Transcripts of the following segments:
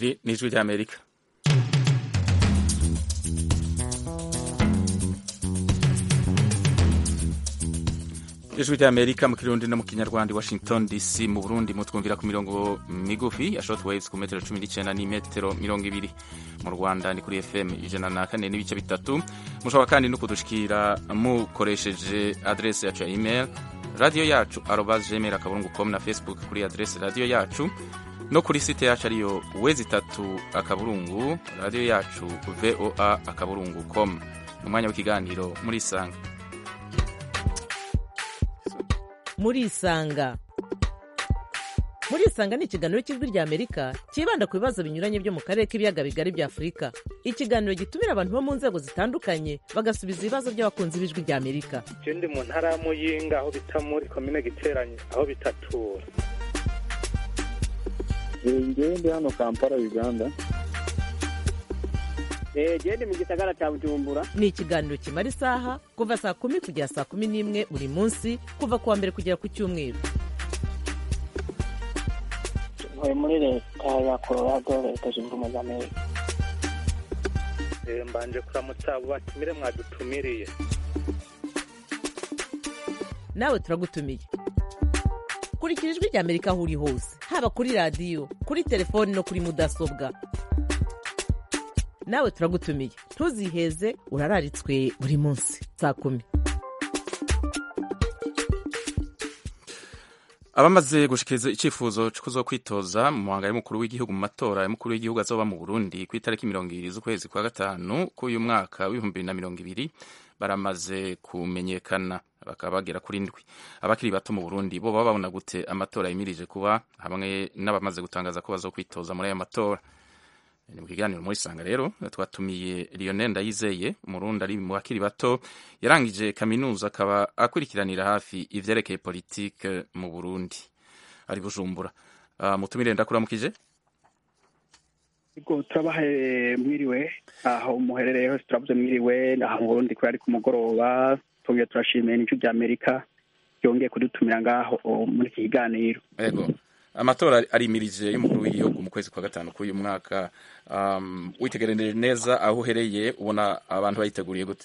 iri ni ijwi ry'amerika ijwi ry'amerika mu kirundi no mu kinyarwanda washington dc mu burundi mutwumvira ku mirongo migufi ya short waves ku metero cumi n'icyenda n'imetero mirongo ibiri mu rwanda ni kuri fm ijana na kane n'ibice bitatu mushobora kandi no kudushikira mukoresheje adrese yacu ya email radiyo yacu arobas gmail akaburungu com na facebook kuri adrese radiyo yacu no kuri site yacu ariyo wezi itatu akaburungu radiyo yacu voa akaburungu com ni umwanya w'ikiganiro muri isanga muri isanga muri isanga ni ikiganiro cy'ijwi rya amerika cyibanda ku bibazo binyuranye byo mu karere k'ibiyaga bigari bya afurika ikiganiro gitumira abantu bo mu nzego zitandukanye bagasubiza ibibazo by'abakunzi b'ijwi rya amerika je ndi mu ntara ya muyinga aho bita muri komine giteranye aho bitatura ngewe ndi hano kampala uganda gende mu gisagara cya bujumbura ni ikiganiro kimara isaha kuva saa kumi kugera saa kumi n'imwe buri munsi kuva ku wa mbere kugera ku cyumweru ntuye muri leta ya colorado leta zunze ubumwe za amerika Eh, mbanje kuramutsa abo batumire mwadutumiriye nawe turagutumiye kurikira ijwi rya amerika aho uri hose haba kuri radiyo kuri telefoni no kuri mudasobwa nawe turagutumiye ntuziheze urararitswe buri munsi saa kumi abamaze gushikiriza icyifuzo cyo kuzo kwitoza mu muhanga y'umukuru w'igihugu mu matora y'umukuru w'igihugu azoba mu burundi ku itariki mirongo ibiri z'ukwezi kwa gatanu k'uyu mwaka w'ibihumbi bibiri na mirongo ibiri baramaze kumenyekana bakaba bagera kuri ndwi abakiri bato mu burundi bo baba babona gute amatora yimirije kuba hamwe n'abamaze gutangaza ko bazokwitoza muri aya matora ni mu kiganiro muri sanga rero twatumiye Lionel Ndayizeye umurundi ari mu bakiri bato yarangije kaminuza akaba akurikiranira hafi ivyerekeye politike mu Burundi ari Bujumbura uh, mutumire ndakuramukije Ego turabahaye mwiriwe aho muherereye hose turavuze mwiriwe aha mu Burundi kuri ari ku mugoroba tugiye turashimiye n'ijwi rya Amerika yongeye kudutumira ngaho muri iki kiganiro ego amatora arimirije y'umukuru w'igihugu mu kwezi kwa gatanu k'uyu mwaka um, witegerereje neza aho uhereye ubona abantu bayiteguriye gute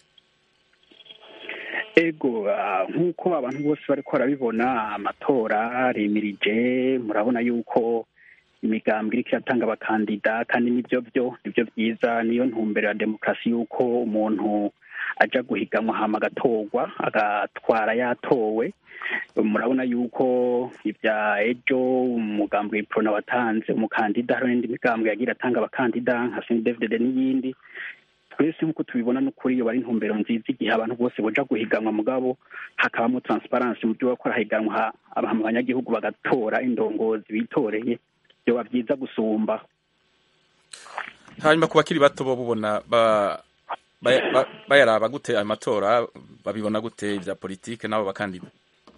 ego ah, nk'uko abantu bose bariko barabibona amatora arimirije murabona yuko imigambwe iriko iratanga abakandida kandi nivyo vyo nivyo vyiza niyo ntumbero ya demokarasi yuko umuntu aja guhiganwa hama agatorwa agatwara yatowe murabona yuko ibya ejo umugambwe prona watanze umukandida hari n'indi migambwe yagira atanga abakandida nka sndfdd n'iyindi twese nk'uko tubibona n'ukuri iyo bari intumbero nziza igihe abantu bose boja guhiganwa mugabo hakabamo transparency mu byo bakora higanwa abantu abanyagihugu bagatora indongozi bitoreye byoba byiza gusumba hanyuma ku bakiri bato bo bubona ba baya- ba- bayaraba gute ayo matora babibona gute ibya politike n'abo bakandida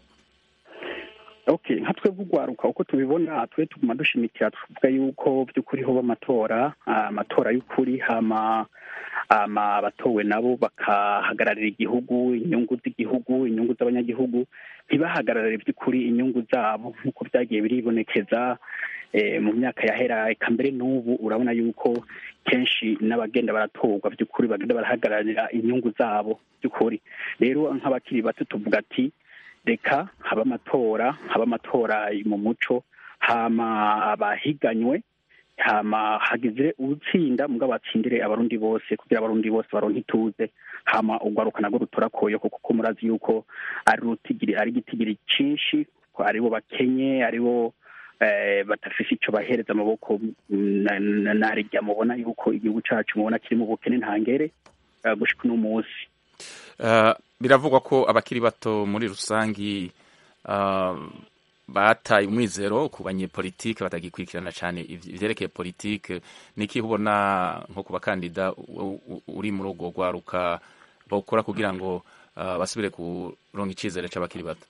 okay nka twebwe urwaruka uko tubibona twe tuguma dushimikira tuvuga yuko by'ukuri hoba amatora ah, amatora y'ukuri hama hama abatowe nabo bakahagararira igihugu inyungu z'igihugu inyungu z'abanyagihugu ntibahagararire by'ukuri inyungu zabo nk'uko byagiye biribonekeza eh, mu myaka yahera eka mbere n'ubu urabona yuko kenshi n'abagenda baratorwa by'ukuri bagenda barahagararira inyungu zabo by'ukuri rero nk'abakiri bato tuvuga ati reka haba amatora haba amatora mu muco hama abahiganywe hama hagize utsinda mugabo atsindire abarundi bose kugira abarundi bose baronke ituze hama urwaruka narwo rutora koyo kuko murazi yuko ari rutigiri ari igitigiri cinshi ko aribo bakenye aribo eh, badafise ico bahereza amaboko na- na- narirya mubona yuko igihugu cacu mubona kiri mu bukene ntangere eh, gushika uno munsi Uh, biravugwa ko abakiri bato muri rusangi uh, bataye umwizero ku banyepolitike batagikurikirana cyane ivy- ivyerekeye politike niki ubona nko ku bakandida u- u- uri muri urwo rwaruka bokora kugira ngo uh, basubire kuronka icizere c'abakiri bato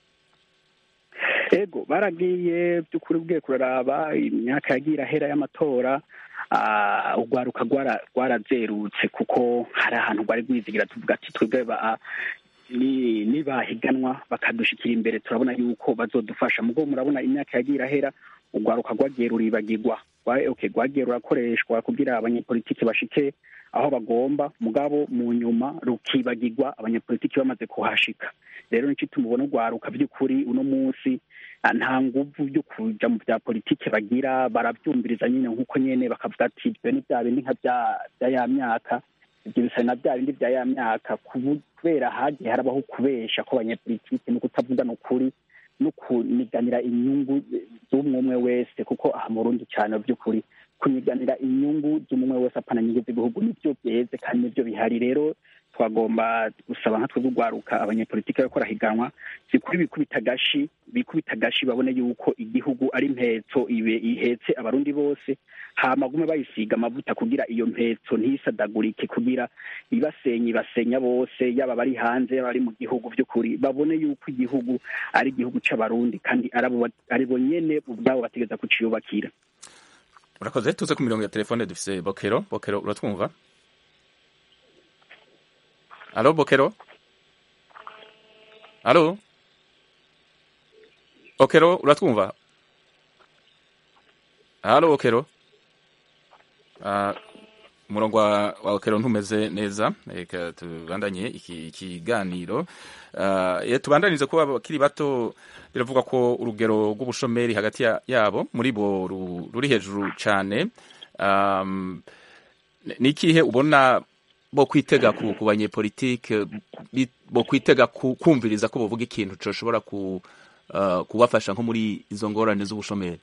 ego baragiye by'ukuri bwiye kuraraba imyaka yagiye irahera y'amatora ah, urwaruka rwara- rwarazerutse kuko hari ahantu rwari rwizigira tuvuga ati twebwe ba- ni- nibahiganwa bakadushikira imbere turabona yuko bazodufasha mugo murabona imyaka yagiye irahera urwaruka rwagiye ruribagirwa rwagiye rurakoreshwa kugira abanyepolitiki bashike aho bagomba mugabo mu nyuma rukibagirwa abanyepolitiki bamaze kuhashika rero nicyo tumubona urwaruka by'ukuri uno munsi nta nguvu byo kuja mu bya politiki bagira barabyumviriza nyine nk'uko nyene bakavuga ati ibyo ni bya bindi nka bya ya myaka ibyo bisa na bya bindi bya ya myaka kubera hagiye harabaho kubesha ko abanyepolitiki no kutavugana ukuri no kuniganira inyungu z'umwe umwe wese kuko aha mu Burundi cyane by'ukuri kunyiganira inyungu z'umwe wese apana nyungu z'igihugu nibyo byeze kandi nibyo bihari rero twagomba gusaba nka twebwe urwaruka abanyepolitiki bariko barahiganwa zikuri bikubita agashi bikubita agashi babone yuko igihugu ari mpetso ibe ihetse abarundi bose hamagume bayisiga amavuta kugira iyo mpetso ntisadagurike kugira ibasenye ibasenya bose yaba bari hanze yaba bari mu gihugu by'ukuri babone yuko igihugu ari igihugu c'abarundi kandi ari bo nyene ubwabo bategeza kuciyubakira urakoze tuze ku mirongo ya telefone dufise bokero bokero uratwumva alo bokero alo bokero uratwumva alo bokero umurongo wa bokero ntumeze neza reka tubandanye iki kiganiro iyo tubandanize kuba abakiri bato biravuga ko urugero rw'ubushomeri hagati yabo muri bo ruri hejuru cyane ni ikihe ubona bo kwitega ku banyepolitike bo kwitega kumviriza ko bavuga ikintu gishobora kubafasha nko muri izo ngorane z'ubushomeri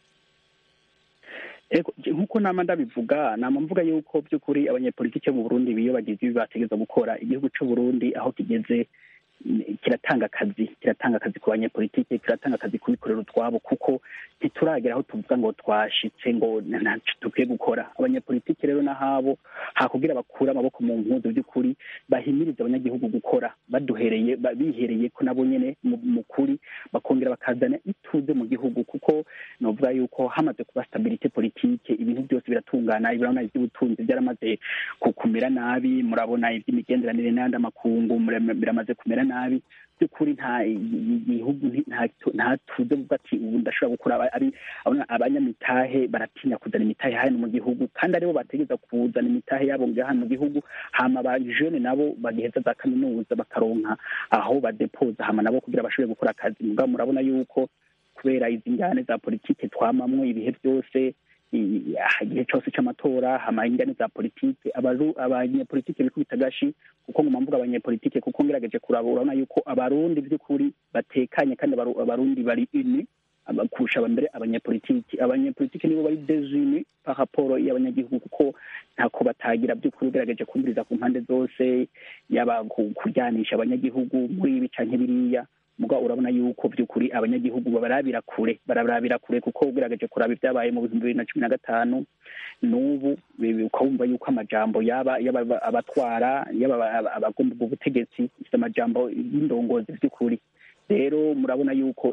nk'uko nama ndabivuga nama mvuga yuko by'ukuri abanyepolitike mu burundi biyo bagize ibi bategeza gukora igihugu cy'u burundi aho kigeze kiratanga akazi kiratanga akazi ku banyepolitike kiratanga akazi kubikorera utwabo kuko ntituragera aho tuvuga ngo twashitse ngo ntacyo dukwiye gukora abanyepolitike rero n'ahabo hakugira bakure amaboko mu mpuzu by'ukuri bahimiriza abanyagihugu gukora baduhereye bihereye ko nabo nyene mu kuri bakongera bakazana ituze mu gihugu kuko novuga yuko hamaze kuba stabilite politike ibintu byose biratungana ibirabona iby'ubutunzi byaramaze kumera nabi murabona iby'imigenderanire n'ayandi amakungu biramaze kumera nabi by'ukuri nta igihugu nta tuze vuga ati ubu ndashobora gukora ari abanyamitahe baratinya kuzana imitahe hano mu gihugu kandi aribo bategeza kuzana imitahe yabo ngaha mu gihugu hama ba jene nabo bagiheza za kaminuza bakaronka aho badepoza hama nabo kugira bashobore gukora akazi mugabo murabona yuko kubera izi njyane za politike twamamwo ibihe byose igihe cyose cy'amatora hama ingane za politike abanyepolitike bikubita agashi kuko nguma mvuga abanyepolitike kuko ngerageje kuraba urabona yuko abarundi by'ukuri batekanye kandi abarundi bari ini kurusha mbere abanyepolitiki abanyepolitiki nibo bari desuni par rapport y'abanyagihugu kuko ntako batagira by'ukuri ugerageje kumviriza ku mpande zose yaba kuryanisha abanyagihugu muri ibi canke biriya muga urabona yuko by'ukuri abanyagihugu barabira kure barabira kure kuko ugerageje kuraba ibyabaye mu bihumbi bibiri na cumi na gatanu n'ubu ukabumva yuko amajambo yaba yaba abatwara yaba abagomba ubwo butegetsi ifite amajambo y'indongozi by'ukuri rero murabona yuko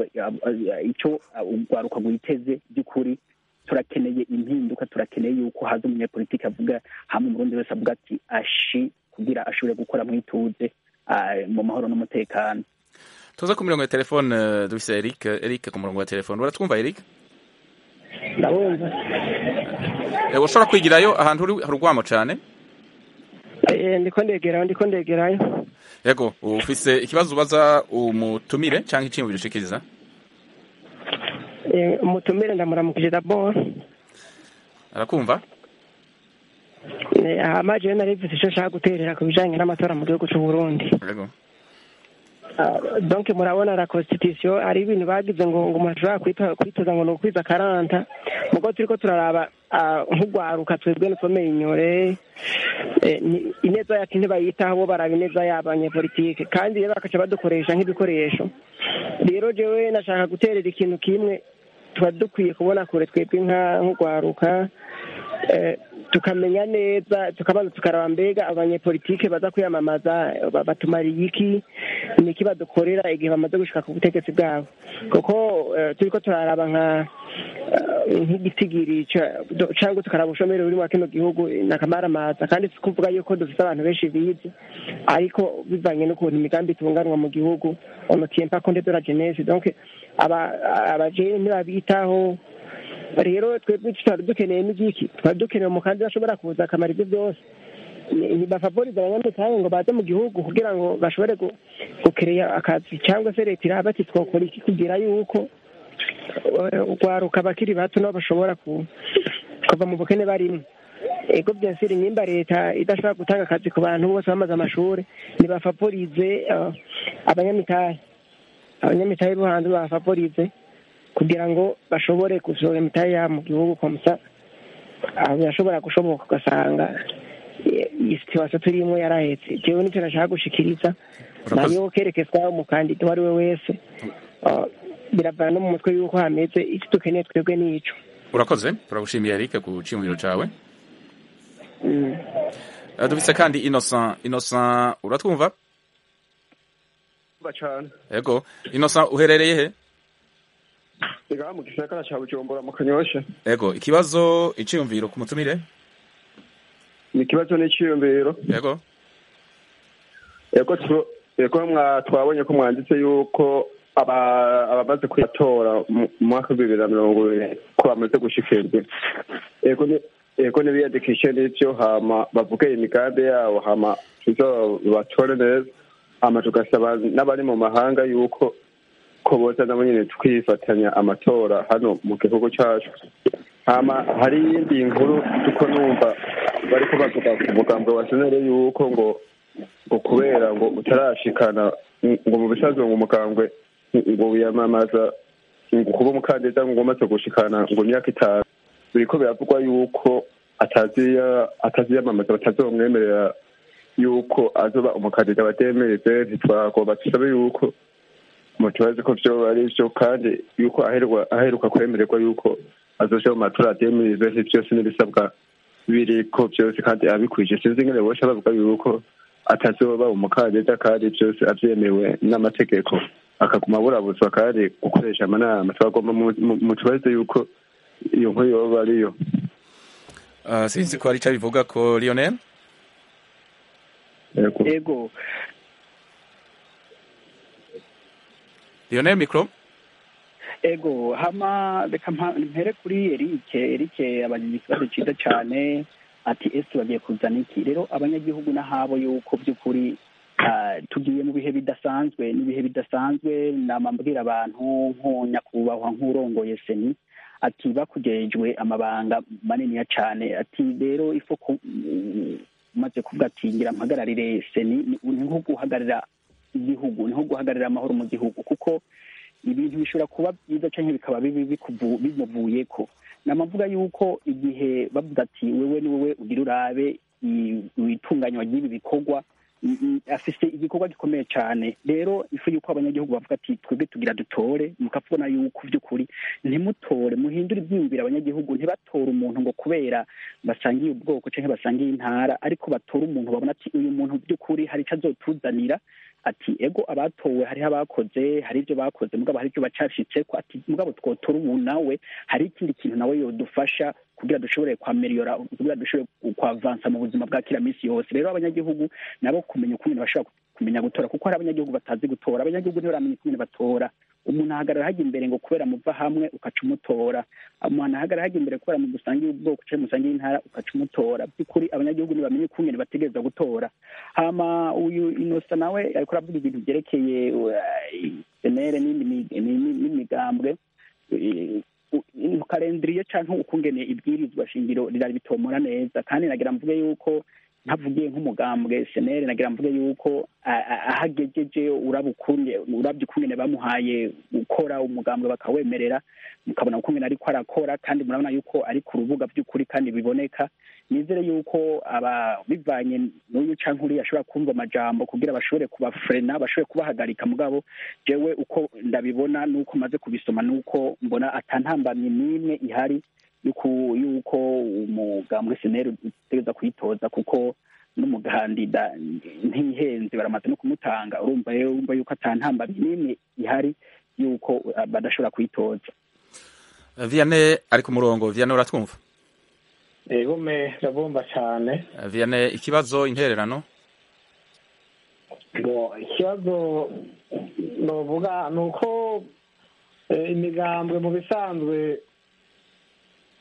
icyo urwaruka rwiteze by'ukuri turakeneye impinduka turakeneye yuko haza umunyapolitiki avuga hamwe umurundi wese avuga ati ashi kugira ashobore gukora mu ituze mu mahoro n'umutekano tuza ku mirongo ya telefone dufise Eric Eric ku murongo wa telefone uratwumva Eric ndabumva ushobora kwigirayo ahantu uri harugwamo cyane ndiko ndegerayo ndiko ndegerayo yego ufise ikibazo ubaza umutumire cyangwa icyiyumviro ushikiriza umutumire ndamuramukije dabord arakumva amaje yo narivise icyo nshaka guterera ku bijanye n'amatora mu gihugu cy'u Burundi yego donc murabona la constitution ari ibintu bagize ngo ngo umuntu ashobora kwitoza ngo ni ukwiza karanta mugo turiko turaraba nk'ugwaruka twebwe nusomeye inyore ineza yacu ntibayitaho bo baraba ineza y'abanyepolitike kandi rero bakaca badukoresha nk'ibikoresho rero jewe nashaka guterera ikintu kimwe tuba dukwiye kubona kure twebwe nk'ugwaruka tukamenya neza tukabanza tukaraba mbega abanyepolitike baza kwiyamamaza batumariye iki niki badukorera igihe bamaze gushika ku butegetsi bwabo kuko turiko turaraba nka nk'igitigiri cyangwa tukaraba ubushomeri buri mu kino gihugu nakamaramaza kandi si kuvuga yuko dufite abantu benshi bize ariko bivanye n'ukuntu imigambi itunganwa mu gihugu on ne tient pas compte de la jeunesse donc abajene ntibabitaho rero twebwe twari dukeneye n'igiki twari dukeneye umukandida ashobora kuza akamara ibyo byose ntibafavoriza abanyamitahe ngo baze mu gihugu kugira ngo bashobore gukereya akazi cyangwa se leta iraba ati twakora iki kugira yuko urwaruka abakiri bato nabo bashobora kuva mu bukene barimo ego byasiri nimba leta idashobora gutanga akazi ku bantu bose bamaze amashuri ntibafavorize abanyamitahe abanyamitahe bo hanze bafavorize kugira ngo bashobore gusohora imitahe yabo mu gihugu komusa aho birashobora gushoboka ugasanga iyi situwasiyo turimo yarahetse jewe nicyo nashaka gushikiriza ntabwo kerekezwa umukandida uwo ari we wese biravana no mu mutwe y'uko hameze icyo dukeneye twebwe n'ico urakoze turagushimiye eric ku ciyumviro cawe dufise kandi innocent innocent uratwumva cyane yego innocent uherereye he ngaha mu gisagara ca bujumbura mu kanyosha yego ikibazo iciyumviro ku mutumire ni ikibazo n'iciyumviro yego yego yego twabonye ko mwanditse yuko abamaze kwitora mu mwaka w'ibibiri na mirongo ibiri ko bamaze gushikirwa yego n'ibiyandikishe n'ivyo hama bavuge imigambi yabo hama tuzo batore neza hama tugasaba n'abari mu mahanga yuko ko boza nabo nyene twifatanya amatora hano mu gihugu cacu hama hari iyindi nkuru tuko numva bariko bavuga ku mugambwe wa senere yuko ngo ngo kubera ngo utarashikana ngo mu bisanzwe ngo umugambwe ngo wiyamamaza ngo kuba umukandida ngo umaze gushikana ngo imyaka itanu biriko biravugwa yuko ataziyamamaza batazomwemerera yuko azoba umukandida wa demereze ntitwagomba tusabe yuko mutubazi ko vyoba ari vyo kandi yuko aheruka kwemererwa yuko azoja mu matora ya demereze vyose n'ibisabwa biriko vyose kandi abikwije sinzi ingene bosha bavuga yuko atazoba umukandida kandi vyose avyemewe n'amategeko akaguma burabuzwa kandi gukoresha amanama twagomba mutubaze yuko iyo nkuru yoba ariyo sinzi ko hari icyo bivuga ko lionel yego lionel mikoro ego hama reka mpere kuri erike erike abajije ikibazo cyiza cyane ati ese bagiye kuzana iki rero abanyagihugu n'ahabo yuko by'ukuri tugiye mu bihe bidasanzwe n'ibihe bidasanzwe namambwira abantu nko nyakubahwa nk'urongoye seni ati bakugejwe amabanga maniniya cyane ati rero ifo umaze kuvuga ati ngira mpagararire seni ni nko guhagararira igihugu ni nko guhagararira amahoro mu gihugu kuko ibintu bishobora kuba byiza cyangwa bikaba bibi bimuvuye ko namavuga yuko igihe bavuga ati wewe ni wowe ugira urabe itunganywa ry'ibi bikorwa afise igikorwa gikomeye cyane rero ifu yuko abanyagihugu bavuga ati twebwe tugira dutore mukabona yuko by'ukuri ntimutore muhindure ibyiyumvira abanyagihugu ntibatore umuntu ngo kubera basangiye ubwoko cyangwa basangiye intara ariko batore umuntu babona ati uyu muntu by'ukuri hari icyo azotuzanira ati ego abatowe hariho abakoze hari ibyo bakoze mugabo hari ibyo bacashitse ko ati mugabo twotora ubu nawe hari ikindi kintu nawe yodufasha kugira dushobore kwameriyora kugira dushobore kwavansa mu buzima bwa kila minsi yose rero abanyagihugu nabo kumenya ukuntu bashobora kumenya gutora kuko hari abanyagihugu batazi gutora abanyagihugu ntibaramenya ukuntu batora umuntu ahagarara hajya imbere ngo kubera muva hamwe ukaca umutora umuntu ahagarara hajya imbere kubera mu gusangira ubwoko cyangwa musangira intara ukaca umutora by'ukuri abanyagihugu ntibamenye ukungene bategereza gutora hama uyu inosa nawe ariko aravuga ibintu byerekeye senere n'imigambwe karendiriye cyangwa ukungene ibwirizwa shingiro rirari bitomora neza kandi nagira mvuge yuko ntavugiye nk'umugambwe senere nagira mvuge yuko ahagejeje urabye ukungene bamuhaye gukora umugambwe bakawemerera mukabona ukungene ariko arakora kandi murabona yuko ari ku rubuga by'ukuri kandi biboneka nizere yuko aba bivanye n'uyu canke uriya ashobora kumva amajambo kugira bashobore kubafrena bashobore kubahagarika mugabo jewe uko ndabibona n'uko maze kubisoma n'uko mbona atantambamye n'imwe ihari yuko umugambwe seneri utegereza kuyitoza kuko n'umugandida ntihenze baramaze no kumutanga urumva rero urumva yuko atantambamye n'imwe ihari yuko badashobora kuyitoza vianney ari ku murongo vianney uratwumva egume ndabumva cyane vianney ikibazo intererano ikibazo novuga ni uko imigambwe mu bisanzwe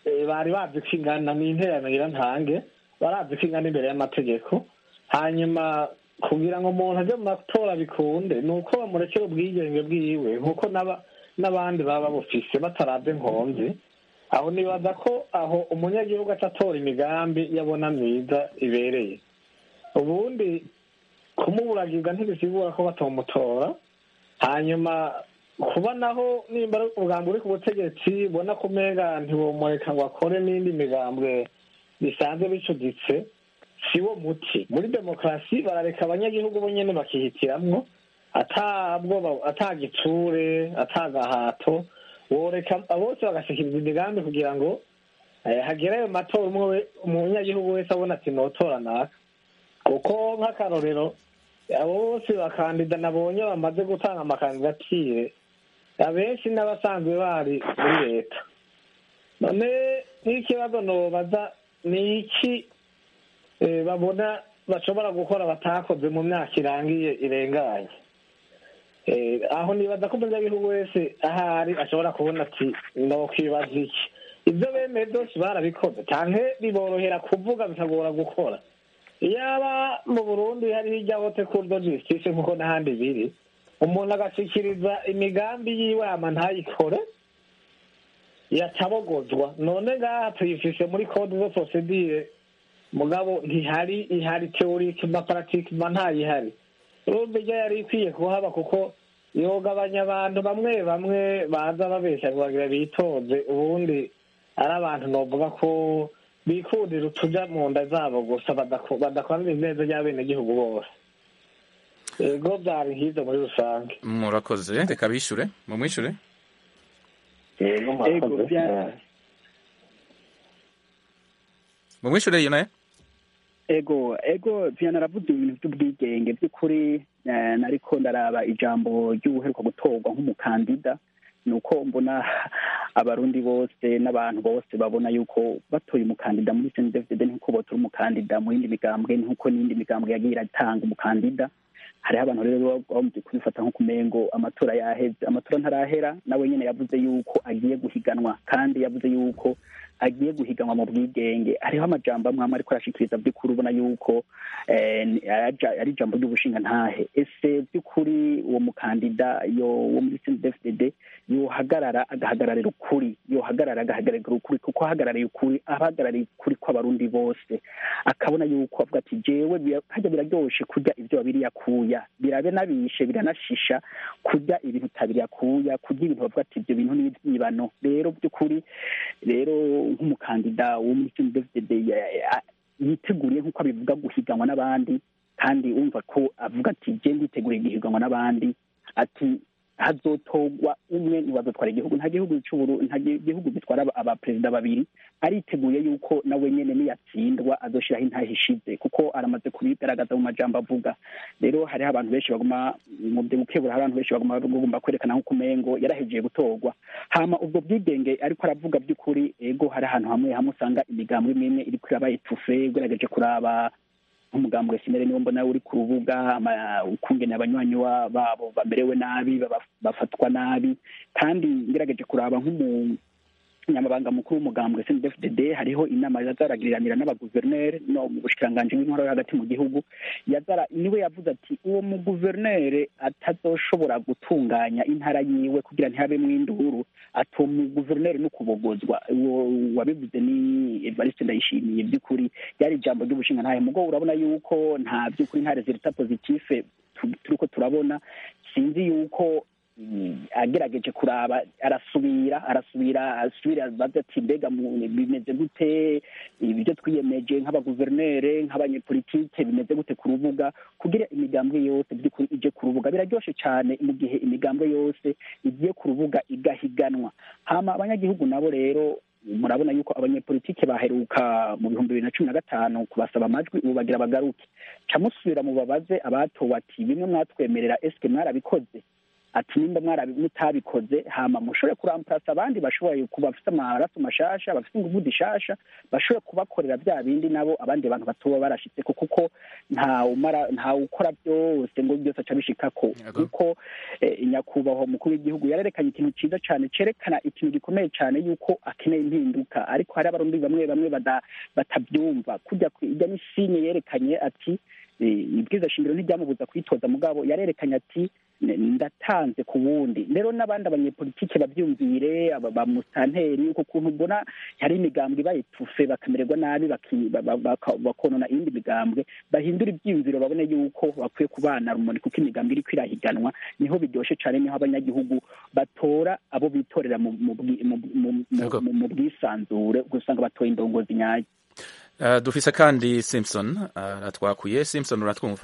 eh, bari bazi ko ingana ni interanira ntange barazi ko ingana imbere y'amategeko hanyuma kugira ngo umuntu ajye mu matora bikunde ni uko bamurekera ubwigenge bwiwe nk'uko n'aba- n'abandi baba babufise bataravye nkonzi aho nibaza ko aho umunyagihugu atatora imigambi yabona myiza ibereye ubundi kumuburagirwa ntibisigura ko batamutora hanyuma kuba naho nimba ari umugambi uri ku butegetsi ubona ko umenga ntiwomureka ngo akore n'indi migambwe bisanzwe bicuditse si wo muti muri demokarasi barareka abanyagihugu bo nyene bakihitiramwo ata bwoba ata gitsure ata gahato woreka bose bagashikiriza imigambi kugira ngo eh, hagere ayo matora umwe we- umunyagihugu wese abona ati notora naka kuko nk'akarorero abo bose bakandida nabonye bamaze gutanga amakandidatire abenshi n'abasanzwe bari muri leta none nk'ikibazo nobaza ni iki eh, babona bashobora gukora batakoze mu myaka irangiye irenganye Eh, aho nibaza ko umunyagihugu wese ahari ashobora kubona ati nokwibaza iki ibyo bemeye byose barabikoze canke biborohera kuvuga bikagora gukora iyaba mu burundi hariho ijya hote kurdo justice nk'uko n'ahandi biri umuntu agashikiriza imigambi yiwe hama ntayikore yacabogozwa none ngaha tuyifise muri code zo procedure mugabo ntihari ihari teorike na paratike ma ntayihari urumva iryo yari ikwiye kuhaba kuko yogabanya abantu bamwe bamwe baza babeshya ngo bagira bitoze ubundi ari abantu novuga ko bikundira utuja mu nda zabo gusa badako- badakorana ineza ry'abenegihugu bose ego byari nk'ivyo muri rusange murakoze reka bishure mumwishure ego Ego, bya- mumwishure iyo naye ego ego viana aravuze ibintu by'ubwigenge by'ukuri eh, nariko ndaraba ijambo ry'ubuheruka gutorwa nk'umukandida ni uko mbona abarundi bose n'abantu bose babona yuko batoye umukandida muri sendefdede nk'uko botora umukandida mu yindi migambwe nk'uko n'indi migambwe yagiye iratanga umukandida hariho abantu rero bamaze kubifata nko kumengo amatora yaheze amatora ntarahera nawe nyene yavuze yuko agiye guhiganwa kandi yavuze yuko agiye guhiganwa mu bwigenge hariho amajambo amwe amwe ariko arashikiriza by'ukuri ubona yuko eh, ni- araja- ari ijambo ry'ubushinga ntahe ese by'ukuri uwo mukandida yo wo muri CNDD-FDD yohagarara agahagararira ukuri yohagarara agahagararira ukuri kuko ahagarariye ukuri abahagarariye ukuri kw'abarundi bose akabona yuko avuga ati jewe bira- harya biraryoshe kurya ibyo babiri yakuya birabe nabishe biranashisha kurya ibintu utabiri yakuya kurya ibintu bavuga ati ibyo bintu ni ibyibano rero by'ukuri rero nk'umukandida wo muri CNDD-FDD ya- ya- yiteguriye nk'uko abivuga guhiganwa n'abandi kandi wumva ko avuga ati je nditeguriye guhiganwa n'abandi ati hazotogwa umwe ntiwazotwara igihugu nta gihugu c'uburu nta gi- gihugu gitwara aba- abaperezida babiri ariteguye yuko nawe nyene niyatsindwa azoshiraho intahe ishize kuko aramaze kubigaragaza mu majambo avuga rero hariho abantu benshi baguma mu byo gukebura hari abantu benshi baguma bagomba kwerekana nk'uko umengo yarahejeje gutorwa hama ubwo bwigenge ariko aravuga by'ukuri ego hari ahantu hamwe hamwe usanga imigambo imwe imwe iriko iraba etufe ugerageje kuraba nk'umugambi wa sinere niwo mbona uri ku rubuga ama- ukungene abanywanyi wa- babo bamerewe nabi baba- bafatwa nabi kandi ngerageje kuraba nk'umu nyamabanga mukuru w'umugambwe CNDD-FDD hariho inama yazaragiriranira n'abaguverineri no mu bushikiranganji bw'intwaro yo hagati mu gihugu yazara niwe yavuze ati uwo muguverineri atazoshobora gutunganya intara yiwe kugira ntihabemwo induru ati uwo muguverineri no kubogozwa uwo wabivuze ni Evariste Ndayishimiye by'ukuri ryari ijambo ry'ubushinga ntahe mugo urabona yuko nta by'ukuri nta resultat positive tu- turiko turabona sinzi yuko mm, agerageje kuraba arasubira arasubira asubira abaza ati mbega mu- bimeze gute ibyo twiyemeje nk'abaguverinere nk'abanyepolitike bimeze gute ku rubuga kugira imigambwe yose by'ukuri ije ku rubuga biraryoshe cyane mu gihe imigambwe yose igiye ku rubuga igahiganwa hama abanyagihugu nabo rero murabona yuko abanyepolitike baheruka mu bihumbi bibiri na cumi na gatanu kubasaba amajwi ubu bagira bagaruke ca musubira mu babaze abatowe ati bimwe mwatwemerera eske mwarabikoze ati nimba mwarabi mutabikoze hama mushobore kuramparasa abandi bashoboye kuba bafite amaraso mashasha bafite inguvu zishasha bashobore kubakorera bya bindi nabo abandi bantu batoba barashitseko kuko nta umara nta ukora byose ngo byose aca bishikako kuko eh, nyakubahwa umukuru w'igihugu yarerekanye ikintu ciza cane cerekana ikintu gikomeye cane yuko akeneye impinduka ariko hari abarundi bamwe bamwe bada- batabyumva kujya ku- ijya n'ishine yerekanye ati eh, ibwiza shingiro ntiryamubuza kwitoza mugabo yarerekanye ati "Ne- ndatanze ku wundi rero n'abandi abanyepolitike babyumvire aba ba musanteri uko kuntu mbona hari imigambwe bayitufe bakamererwa nabi baki- ba- ba- baka- bakonona iyindi migambwe bahindura ibyiyumviro babone yuko bakwiye kubana rumuri kuko imigambwe iriko irahiganwa niho biryoshe cane niho abanyagihugu batora abo bitorera mu mu bwi- mu- mu- mu- mu- mu bwisanzure ugasanga batoye indongozi nyayo Uh, dufise kandi Simpson aratwakuye Simpson uratwumva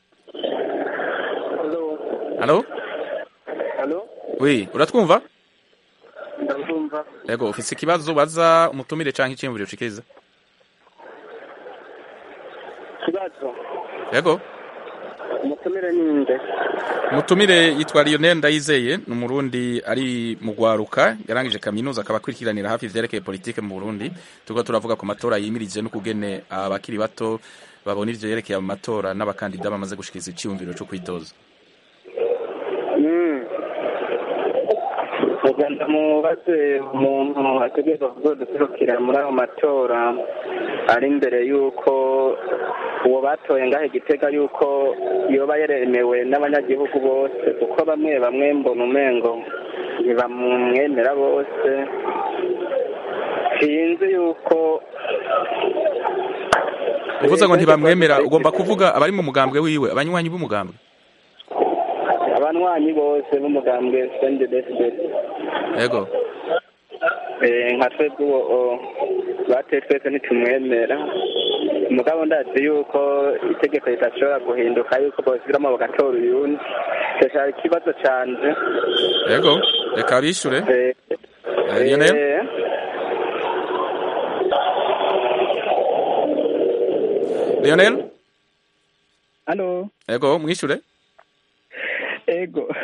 Halo Halo, Oui uratwumva ndabumva. Yego ufise ikibazo baza umutumire canke iciyumviro ushikiriza Kibazo. Yego Umutumire ninde? umutumire yitwa Lionel Ndayizeye ni umurundi ari mu gwaruka yarangije kaminuza akaba akurikiranira hafi ivyerekeye politike mu Burundi turiko turavuga ku matora yimirije n'ukugene abakiri bato babona ivyo yerekeye mu matora n'abakandida bamaze gushikiriza iciyumviro co kwitoza Mm. Uganda mubaze umuntu ategerezwa kuzoduserukira muri ayo matora ari imbere y'uko uwo batoye ngahe gitega y'uko yoba yaremewe n'abanyagihugu bose kuko bamwe bamwe mbona umengo ntibamwemera bose sinzi y'uko uvuze ngo ntibamwemera ugomba kuvuga abari mu mugambwe wiwe abanywanyi b'umugambwe abanywanyi bose b'umugambwe sendedesibet Yego Eh, nka twebwe uwo o- bateye twese ntitumwemera umugabo ndazi yuko itegeko ridashobora guhinduka yuko bosubiramo bagatora uyundi icyo cyari ikibazo canje Yego reka bishure Eh, Eh, Lionel eh, Lionel halo Yego mwishure ego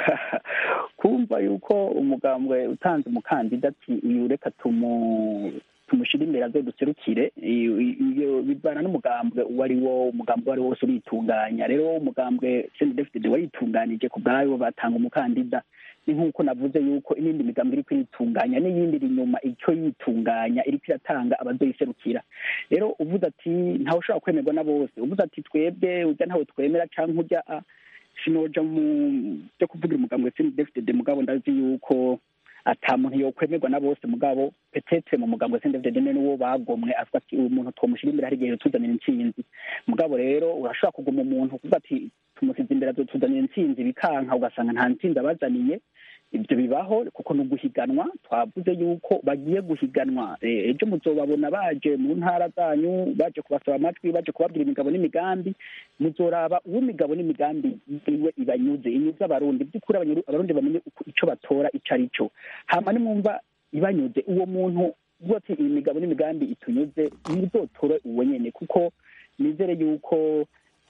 kumva yuko umugambwe utanze umukandida ati uyu reka tumu tumushyire imbere azoduserukire iyo iyo bivana n'umugambwe uwo ari wo umugambwe uwo ari wo wose uritunganya rero umugambwe sendefitede waritunganije ku bwayo batanga umukandida ni nk'uko navuze yuko n'indi migambi iri kuyitunganya n'iyindi iri inyuma icyo yitunganya iri kuyatanga abazoyiserukira rero uvuze ati ntawe ushobora kwemerwa na bose uvuze ati twebwe ujya ntawe twemera cyangwa ujya a sinoja mu byo kuvugira umugambwe sendefitede mugabo ndazi yuko ata muntu yokwemerwa na bose mugabo petete mu mugambwe sendefitede ni n'uwo bagomwe avuga ati uyu muntu twomushyira imbere hari igihe tuzanira intsinzi mugabo rero urashobora kuguma umuntu kuvuga ati tumusize imbere tuzanira intsinzi bikanka ugasanga nta ntsinzi abazaniye ibyo bibaho kuko ni uguhiganwa twavuze yuko bagiye guhiganwa Eh, ejo muzobabona baje mu ntara zanyu baje kubasaba amajwi baje kubabwira imigabo n'imigambi muzoraba uw'imigabo n'imigambi iwe ibanyuze inyuze abarundi by'ukuri abanyaru- abarundi bamenye uko- ico batora ico ari cyo hama nimwumva ibanyuze uwo muntu uvuga ati iyi migabo n'imigambi itunyuze muzotore uwo nyene kuko nizere yuko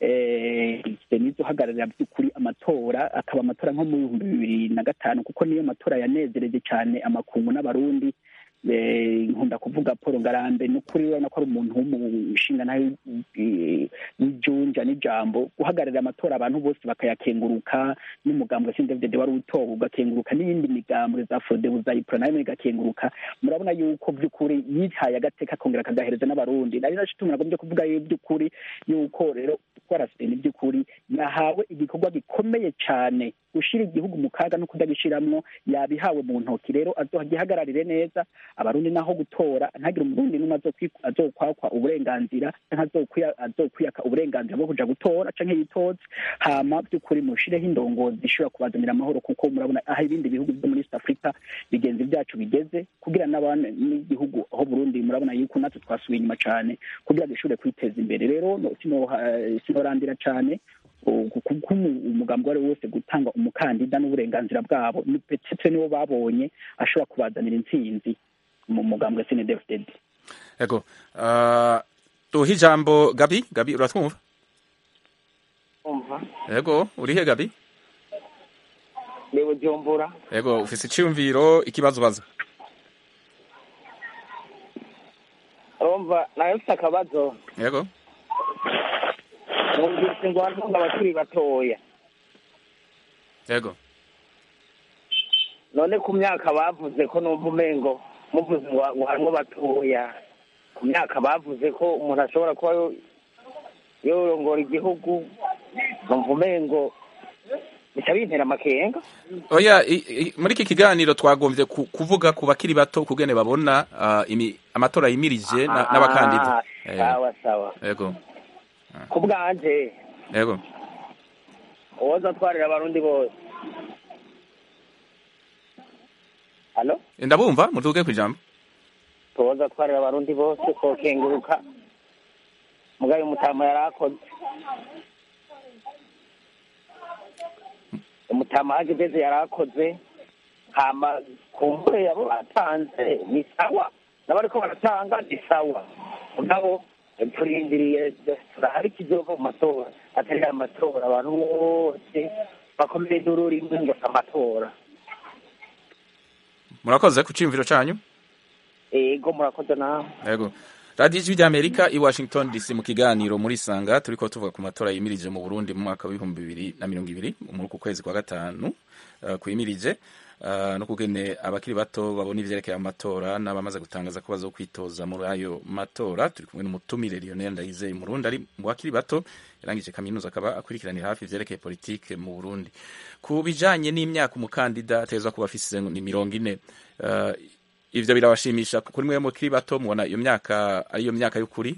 eh, nizo uhagararira by'ukuri amatora akaba amatora nko mu bihumbi bibiri na gatanu kuko niyo matora yanezereje cyane amakungu n'abarundi Eh, nkunda kuvuga paul ngarambe ni ukuri urabona ko ari umuntu w'umushinga nawe w'ijunja n'ijambo guhagararira amatora abantu bose bakayakenguruka n'umugambwe sindevdede wari utowe ugakenguruka n'iyindi migambwe za frodebu za ipro nayo igakenguruka murabona yuko by'ukuri yihaye agateka akongera akagahereza n'abarundi nari naco tumwe nagombye kuvuga yo by'ukuri yuko rero twaraseni by'ukuri yahawe igikorwa gikomeye cyane gushira igihugu mu kaga no kudagishiramwo yabihawe mu ntoki rero azogihagararire neza abarundi naho gutora ntagire umurundi n'umwe azokwi- azokwakwa uburenganzira canke azokwiya- azokwiyaka uburenganzira bwo kuja gutora canke yitoze hama by'ukuri mushireho indongozi zishobora kubazanira amahoro kuko murabona aho ibindi bihugu byo muri east africa bigenzi byacu bigeze kugira n'abana n'igihugu aho burundi murabona yuko natwe twasubiye inyuma cane kugira dushobore kwiteza imbere rero no- sino- eh, sinorandira cane kuko umugambi uwo ari wo wose gutanga umukandida n'uburenganzira bwabo ni petete nibo babonye ashobora kubazanira intsinzi mu mugambwe snedfdd Yego uh, tuhe ijambo Gabi Gabi uratwumva umva Yego urihe Gabi ni bujumbura yego ufise iciyumviro ikibazo baza urumva nawe mfite akabazo yego numvise ngo hariho abakiri batoya yego none ku myaka bavuze ko numva umengo muvuze ngo ngo harimo batoya ku myaka bavuze ko umuntu ashobora kuba yo- yorongora igihugu numva umengo bica bintera amakenga oya i- i- muri iki kiganiro twagombye ku- kuvuga ku bakiri bato kugene babona ah, imi- amatora yimirije na- n'abakandida Ah, Eh, sawa sawa yego ku bwanje yego uwoza atwarira abarundi bose halo ndabumva mutuge ku ijambo tuwoza atwarira abarundi bose kokenguruka mugabe umutama yari akoze umutama hageze yari akoze hama kumbure yabo batanze ni sawa n'abariko baratanga ni sawa mugabo turindiriye turahari ikizova mu matora atari amatora abantu bose bakomeye induru rimwe ngo si amatora murakoze ku ciyumviro canyu ego murakoze nawe yego radiyo ijwi ry'amerika i washington dc mu kiganiro muri sanga turiko tuvuga ku matora yimirije mu burundi mu mwaka w'ibihumbi bibiri na mirongo ibiri muri uku kwezi kwa gatanu uh, kuyimirije uh, no kugene abakiri bato babona ivyerekeye amatora n'abamaze gutangaza ko bazokwitoza muri ayo matora turi kumwe n'umutumire lionel ndayizeye murundi ari mu bakiri bato yarangije kaminuza akaba akurikiranira hafi ivyerekeye politike mu burundi ku bijanye n'imyaka umukandida atezwa kuba afise ni mirongo ine uh, ivyo birabashimisha kuri mwe mukiri bato mubona iyo myaka ariyo myaka y'ukuri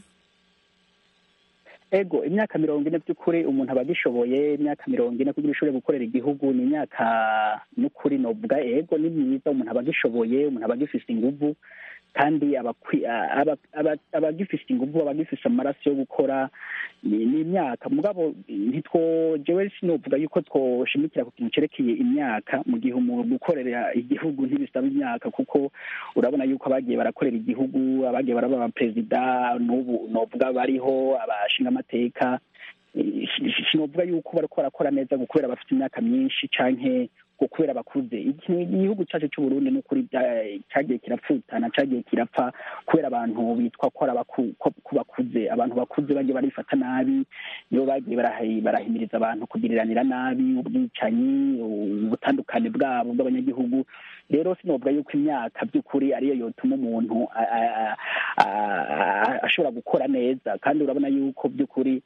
ego imyaka mirongo ine by'ukuri umuntu aba agishoboye imyaka mirongo ine kugira ushobore gukorera igihugu ni imyaka n'ukuri novuga ego ni myiza umuntu aba agishoboye umuntu aba agifise inguvu kandi aba akwi- aba- aba- aba agifise inguvu aba agifise amaraso yo gukora ni ni imyaka mugabo ntitwo jewe sinovuga yuko twoshimikira ku kintu cerekeye imyaka mu gihe umuntu gukorera igihugu ntibisaba imyaka kuko urabona yuko abagiye barakorera igihugu abagiye baraba abaperezida n'ubu novuga bariho abashingamateka Eh, si- sinovuga yuko bariko barakora neza ngo kubera bafite imyaka myinshi canke ngo kubera bakuze Iki- igihugu cacu c'uburundi n'ukuri bya- cagiye kirapfutana cagiye kirapfa kubera abantu bitwa ko ari abaku- ko ko bakuze abantu bakuze bagiye barifata nabi nibo bagiye barahi- barahimiriza abantu kugiriranira nabi ubwicanyi ubutandukane bwabo bw'abanyagihugu rero sinovuga yuko imyaka by'ukuri ariyo yotuma umuntu a- a- a- a- ashobora gukora neza kandi urabona yuko by'ukuri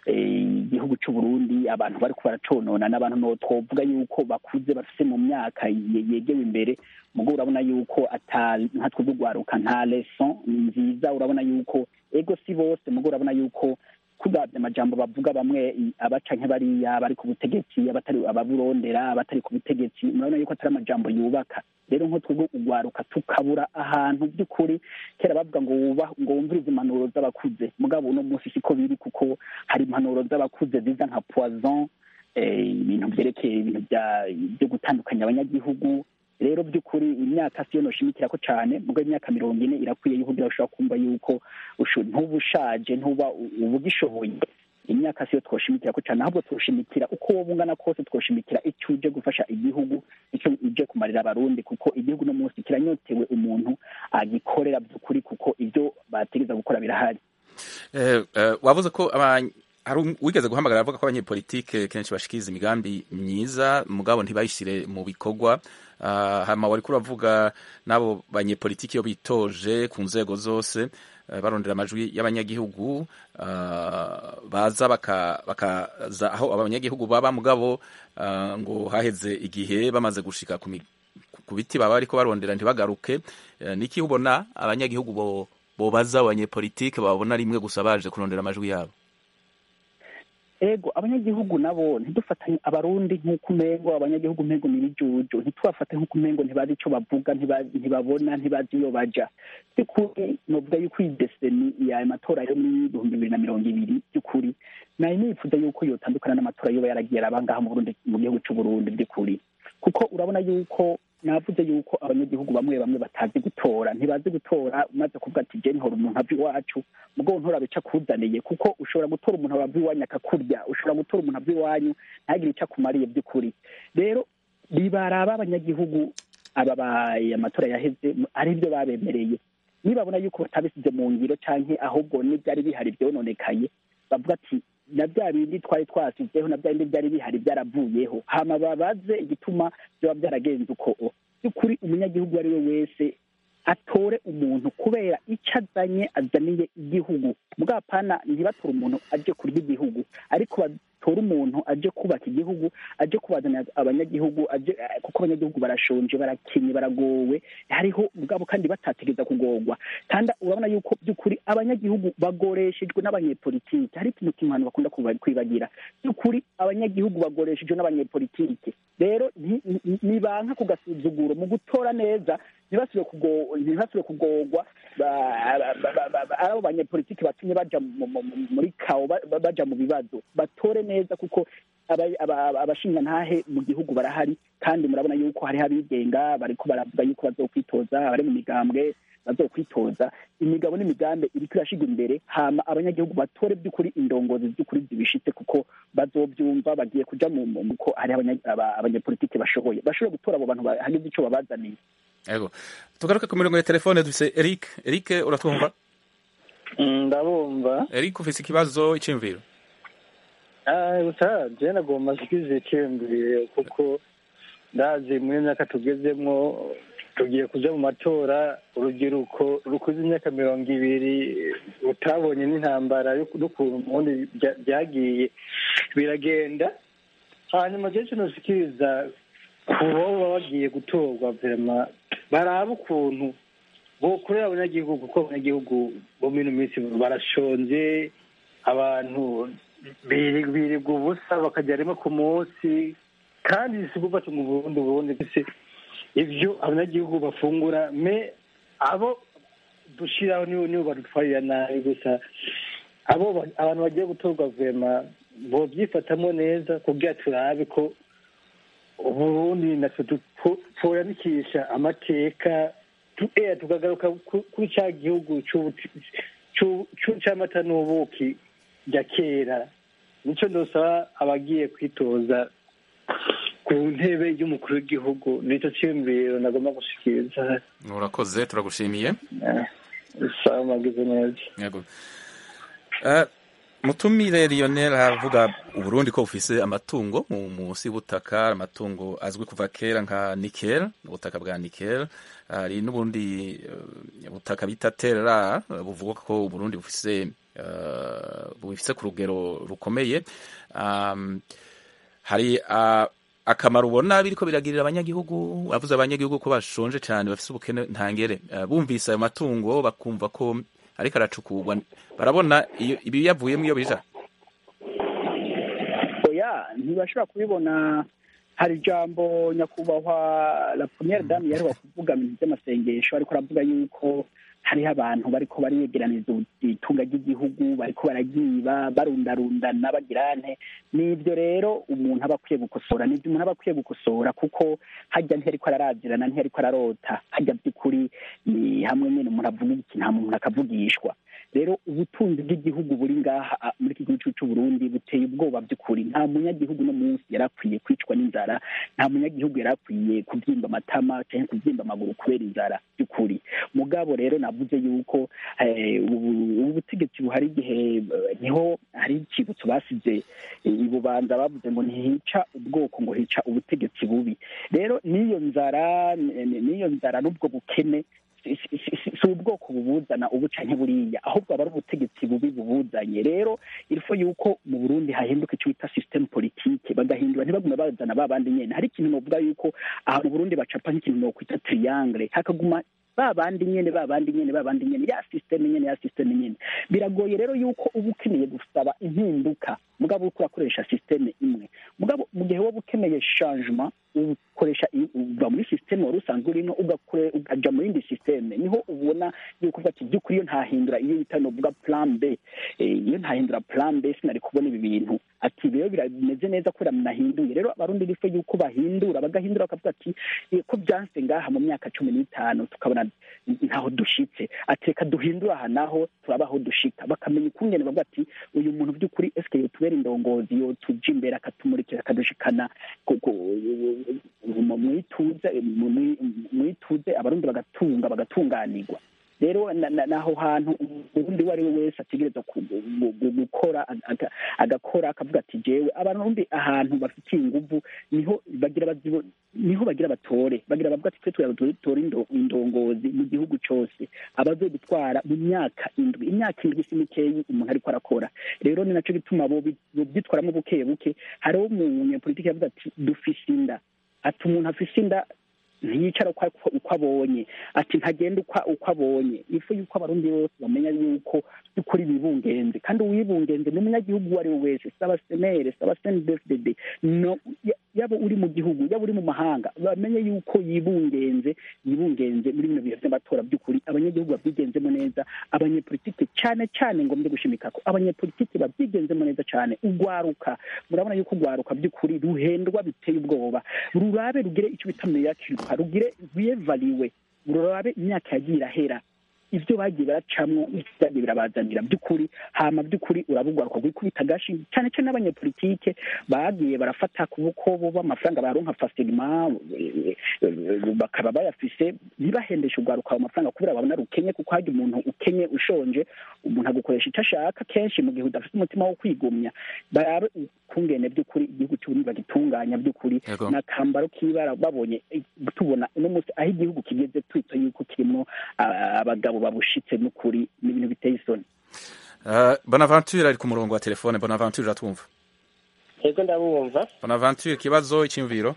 eh, igihugu c'u Burundi abantu bariko baraconona n'abantu no twovuga yuko bakuze bafise mu myaka ye- yegewe imbere mugo urabona yuko ata nka twebwe urwaruka nta leson nziza urabona yuko ego si bose mugo urabona yuko kugabya amajambo bavuga bamwe i- abaca nk'abariya bari ku butegetsi abatari ababurondera abatari ku butegetsi murabona yuko atari amajambo yubaka rero nko twebwe urwaruka tukabura ahantu by'ukuri kera bavuga ngo wuba ngo wumvirize impanuro z'abakuze mugabo uno munsi siko biri kuko hari impanuro z'abakuze ziza nka poison eh, ibintu vyerekeye ibintu bya- byo gutandukanya abanyagihugu rero by'ukuri imyaka siyo noshimikira ko cane mugo imyaka mirongo ine irakwiye yuko kugira ushobora kumva yuko usho- ntuba ushaje ntuba u- uba ugishoboye imyaka siyo twoshimikira ko cane ahubwo twoshimikira uko woba ungana kose twoshimikira icyo uje gufasha igihugu icyo uje kumarira abarundi kuko igihugu no munsi kiranyotewe umuntu agikorera by'ukuri kuko ibyo bategeza gukora birahari Eh, eh, wavuze ko aba- hari um- wigeze guhamagara avuga ko abanyepolitike kenshi bashikiriza imigambi myiza mugabo ntibayishire mu bikorwa Ah, hama wariko uravuga n'abo banyepolitike iyo bitoje ku nzego zose eh, barondera amajwi y'abanyagihugu ah, baza baka- bakaza aho abanyagihugu baba mugabo ah, ngo haheze igihe bamaze gushika ku mi- ku biti baba bariko barondera ntibagaruke Eh, niki ubona abanyagihugu bo bobaza abanyepolitike babona rimwe gusa baje kurondera amajwi yabo ego abanyagihugu nabo ntidufatanye abarundi nk'uko umengo abanyagihugu mpego ni ibijuju ntitubafate nk'uko umengo ntibazi ico bavuga ntiba- ntibabona ntibazi iyo baja by'ukuri novuga yuko iyi deseni ya matora yo muri ibihumbi bibiri na mirongo ibiri by'ukuri nari nifuza yuko yotandukana n'amatora yoba yaragiye araba ngaha mu Burundi mu gihugu c'uburundi by'ukuri kuko urabona yuko navuze yuko abanyagihugu bamwe bamwe batazi gutora ntibazi gutora umaze kuvuga ati je ntora umuntu ava iwacu mugabo ntora bica akuzaniye kuko ushobora gutora umuntu ava iwanyu akakurya ushobora gutora umuntu ava iwanyu ntagire ico akumariye by'ukuri rero bibaraba abanyagihugu ababaye amatora yaheze aribyo babemereye nibabona yuko batabisize mu ngiro canke ahubwo n'ibyari bihari byononekaye bavuga ati na bya bindi twari twasizeho na bya bindi byari bihari byaravuyeho hama babaze igituma byaba byaragenze uko by'ukuri umunyagihugu uwo ari we wese atore umuntu kubera icyo azanye azaniye igihugu bwapana ntibatore umuntu aje kurya igihugu ariko batore umuntu aje kubaka igihugu aje kubazanira abanyagihugu aje kuko abanyagihugu barashonje barakenye baragowe hariho ubwabo kandi batategereza kugorwa kandi urabona yuko by'ukuri abanyagihugu bagoreshejwe n'abanyepolitike hari ikintu kimwe bakunda kwibagira by'ukuri abanyagihugu bagoreshejwe n'abanyepolitike rero nibanka ku gasuzuguro mu gutora neza ntibasubire kugorwa ari abo banyepolitiki batumye baja muri kawo baja mu bibazo batore neza kuko abashingantahe mu gihugu barahari kandi murabona yuko hariho abigenga bariko baravuga yuko bazokwitoza bari mu migambwe bazokwitoza imigabo n'imigambi iriko irashigwa imbere hama abanyagihugu batore by'ukuri indongozi by'ukuri zibishitse kuko bazobyumva bagiye kuja mu ko hari abanyepolitiki bashoboye bashobore gutora abo bantu hagize ico babazaniye yego tugaruke ku mirongo ya telefone dufise eric eric uratwumva ndabumva eric ufise ikibazo iciyumviro gusa je nagomba nsikize iciyumviro kuko ndazi muri myaka tugezemwo tugiye kuja mu matora urubyiruko rukuze imyaka mirongo ibiri rutabonye n'intambara n'ukuntu ubundi byagiye biragenda hanyuma je kinosikiriza ku baba bagiye gutorwa vrema baraba ukuntu bokorera abanyagihugu kuko abanyagihugu bo mino minsi barashonje abantu birirwa ubusa bakajya rimwe ku munsi kandi si gufata mu burundi burundi ivyo abanyagihugu bafungura me abo dushiraho nibo nibo badutwarira nabi gusa abo abantu bagiye gutorwa vema bovyifatamo neza kugira turabe ko uburundi natwe twoyanikisha amateka tukagaruka kuri cya gihugu c'amata n'ubuki rya kera nicyo ndosaba abagiye kwitoza ku ntebe y'umukuru w'igihugu nicyo cyiyumviro nagomba gushikiriza urakoze turagushimiye sawa magize neza yego mutumire Lionel avuga uburundi ko bufise amatungo mu musi y'ubutaka amatungo azwi kuva kera nka nikel ubutaka bwa nikel hari n'ubundi butaka bita terra buvuga ko uburundi bufise bufise ku rugero rukomeye hari akamaro ubona biriko biragirira abanyagihugu avuze abanyagihugu ko bashonje cyane bafise ubukene ntangere bumvise ayo matungo bakumva ko ariko aracukurwa barabona ibi yavuyemo iyo bija oya ntibashobora kubibona hari ijambo nyakubahwa la premiere dame yaheruka kuvuga mu bintu by'amasengesho ariko aravuga yuko hariho abantu bariko bariyegeraniza itunga ry'igihugu bariko baragiba barundarundana bagirante nibyo rero umuntu aba akwiye gukosora nibyo umuntu aba akwiye gukosora kuko hajya ntiyariko ararazirana ntiyariko ararota hajya by'ukuri ni hamwe nyine umuntu avuga iki nta muntu akavugishwa rero ubutunzi bw'igihugu buri ngaha muri iki gihugu cy'u Burundi buteye ubwoba by'ukuri nta munyagihugu no munsi yari akwiye kwicwa n'inzara nta munyagihugu yari akwiye kubyimba amatama cyangwa kubyimba amaguru kubera inzara by'ukuri mugabo rero navuze yuko ubu butegetsi buhari igihe niho hari ikibutso basize ibubanza bavuze ngo ntihica ubwoko ngo hica ubutegetsi bubi rero n'iyo nzara n'iyo nzara n'ubwo bukene si ubwoko bubuzana ubu canke buriya ahubwo aba ari ubutegetsi bubi bubuzanye rero ilfo yuko mu burundi hahinduka icyo bita systeme politike bagahindura ntibagume bazana ba bandi nyene hari ikintu novuga yuko aha mu burundi bacapa nk'ikintu nokwita triangle hakaguma ba bandi nyene ba bandi nyene ba bandi nyene ya systeme nyene ya systeme nyene biragoye rero yuko uba ukeneye gusaba impinduka mugabo uriko urakoresha systeme imwe mugabo mu gihe woba ukeneye changement ukoresha uva muri systeme wari usanzwe urimo ugaja mu yindi systeme niho ubona yuko uvuga ati by'ukuri iyo ntahindura iyo bita novuga plan b iyo ntahindura plan b sinari kubona ibi bintu ati rero birameze neza kubera munahinduye rero abarundi bifo yuko bahindura bagahindura bakavuga ati ko byanse ngaha mu myaka cumi n'itanu tukabona ntaho dushitse ati reka duhindure aha naho turaba aho dushika bakamenya ukungene bavuga ati uyu muntu by'ukuri eske yotubere atubera indongozi yo tuja imbere akatumurikira akadushikana ku- ku- mu- mwituze mu- mu- mwituze abarundi bagatunga bagatunganirwa rero na- na- naho hantu ubundi uwo ari we wese ategereza ku- gu- gu- gukora aga- agakora akavuga ati jewe abarundi ahantu bafitiye inguvu niho bagira bazibo- niho bagira batore bagira bavuga ati twe turatore indongozi mu gihugu cose abazodutwara mu myaka indwi imyaka indwi si mikeyi umuntu ariko arakora rero ni naco gituma bo bi- bobyitwaramo buke buke hariho umunyepolitiki yavuze ati dufise inda ati umuntu afise inda ntiyicara uko uko abonye ati ntagenda uko uko abonye ifu yuko abarundi bose bamenya yuko by'ukuri bibungenze kandi uwibungenze ni umunyagihugu uwo ari we wese saba senere saba senedefdede no ya- yaba uri mu gihugu yaba uri mu mahanga bamenye yuko yibungenze yibungenze muri bino bihe by'amatora by'ukuri abanyagihugu babyigenzemo neza abanyepolitike cyane cyane ngombye gushimika ko abanyepolitike babyigenzemo neza cyane ugwaruka murabona yuko ugwaruka by'ukuri ruhendwa biteye ubwoba rurabe rugire icyo bita meyakirwa rugire rwiyevaliwe rurabe imyaka yagiye irahera ibyo bagiye baracamwo byagiye birabazanira by'ukuri hama by'ukuri urabugwaruka rwikubita agashi cyane cyane n'abanyepolitike bagiye barafata ku bukobo b'amafaranga baronka fasilima eh, eh, bakaba bayafise ntibahendeshe urwaruka ayo mafaranga kubera babona rukenye kuko hajya umuntu ukenye ushonje umuntu agukoresha icyo ashaka kenshi mu gihe udafite umutima wo kwigumya barabe ukungene by'ukuri igihugu cy'uburundi bagitunganya by'ukuri Yego. n'akambaro k'ibara babonye eh, tubona uno munsi aho igihugu kigeze twita yuko kirimo ah, abagabo babushitse n'ukuri n'ibintu biteye isoni Uh, bonaventure ari ku murongo wa telefone bonaventure uratwumva yego ndabumva bonaventure ikibazo icyiyumviro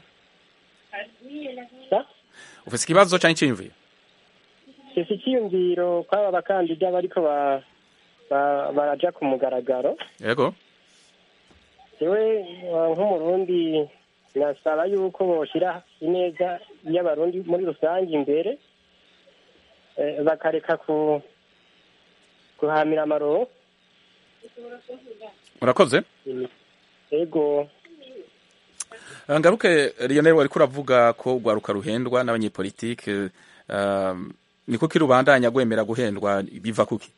Sa? ufise ikibazo cyangwa icyiyumviro ese icyiyumviro kw'aba bakandida bariko ba- ba- baraja ku mugaragaro yego jewe uh, nk'umurundi nasaba yuko boshira ineza y'abarundi muri rusange imbere eh, bakareka ku guhamira amaronko urakoze ego Uh, ngaruke lionel wariko uravuga ko urwaruka ruhendwa n'abanyepolitike um, ni kuki rubandanya gwemera guhendwa biva kuki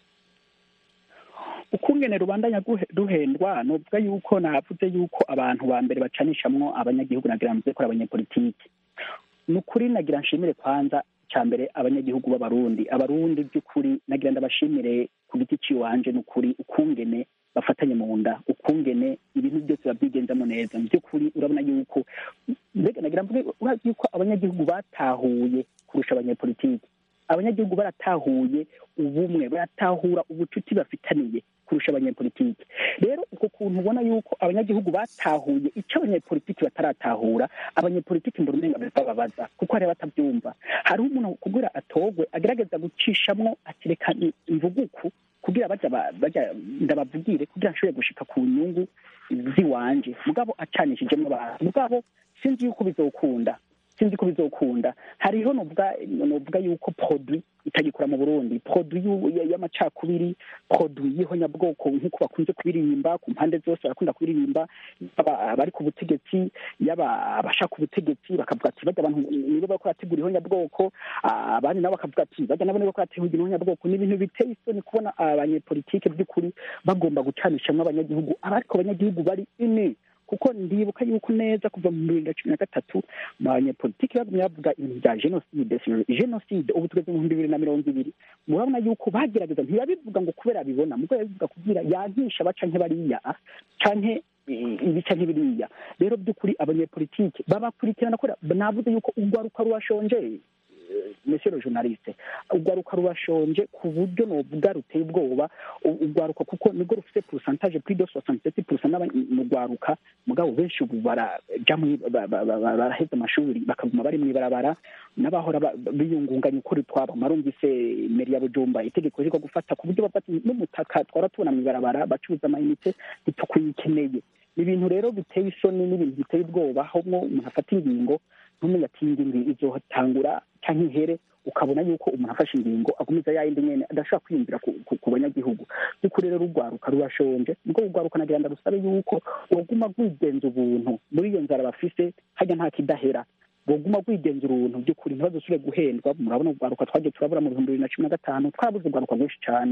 ukungene rubandanya guhe- ruhendwa novuga yuko navuze yuko abantu ba mbere bacanishamwo abanyagihugu nagira mvuze ko ari abanyepolitike ni ukuri nagira nshimire kwanza cya mbere abanyagihugu b'abarundi abarundi by'ukuri nagira ndabashimire ku giti ciwanje ni ukuri ukungene bafatanye mu nda ukungene ibintu byose babyigenzamo neza mu by'ukuri urabona yuko mbega nagira mvuge urazi yuko abanyagihugu batahuye kurusha abanyepolitike abanyagihugu baratahuye ubumwe baratahura ubucuti bafitaniye kurusha abanyepolitike rero uko kuntu ubona yuko abanyagihugu batahuye icyo abanyepolitiki bataratahura abanyepolitiki mbona umenga bababaza kuko hari batabyumva hariho umuntu kugira atogwe agerageza gucishamwo ati reka imvuguku kugira baja ba- baja ndabavugire kugira nshobore gushika ku nyungu ziwanje mugabo acanishijemo abantu mugabo sinzi yuko bizokunda sinzi ko bizokunda hariho novuga novuga yuko produit itagikora mu Burundi produit y'u- ya- y'amacakubiri produit y'ihonyabwoko nk'uko bakunze kubiririmba ku mpande zose barakunda kubiririmba yaba abari ku butegetsi yaba abashaka ubutegetsi bakavuga ati bajya abantu nibo bariko barategura ihonyabwoko ah, abandi nabo bakavuga ati bajya nabo nibo bariko barategura ihonyabwoko ni ibintu biteye isoni kubona abanyepolitike by'ukuri bagomba gucanishamwo abanyagihugu abariko abanyagihugu bari ini kuko ndibuka yuko neza kuva mu bibiri na cumi na gatatu abanyepolitiki bagumye bavuga ibintu bya jenoside jenoside ubu tugeze mu bihumbi bibiri na mirongo ibiri murabona yuko bagerageza ntibabivuga ngo kubera bibona mubwo babivuga kugira yankisha baca nk'ebariya canke i- ibi canke biriya rero by'ukuri abanyepolitike babakurikirana kubera navuze yuko urwaruka rurashonje monsieur le journaliste urwaruka rurashonje ku buryo novuga ruteye ubwoba u- urwaruka kuko nibwo rufite pourcentage plus de 67% mu rwaruka mugabo benshi ubu baraja mwi- ba- ba- ba- ba- baraheza amashuri bakaguma bari mw'ibarabara n'abahora ba- biyungunganya ukuri twabo marumvise meri ya bujumba itegeko riko gufata ku buryo bafata n'umutaka twara tubona mw'ibarabara bacuruza amayinite ntitukuyikeneye ni ibintu rero biteye isoni n'ibintu biteye ubwoba aho mwo umuntu afata ingingo ntumenye ati iyi ngingo izotangura canke ihere ukabona yuko umuntu afashe ingingo agumiza yayindi nyene adashobora kwiyumvira ku, ku, ku banyagihugu by'ukuri rero urwaruka rurashonje nibwo urwaruka nagira ndarusabe yuko woguma rwigenza ubuntu muri iyo nzara bafise harya nta kidahera boguma rwigenza uruntu by'ukuri ntibazosubire guhendwa murabona urwaruka twagiye turabura mu bihumbi bibiri na cumi na gatanu twarabuze urwaruka rwinshi cane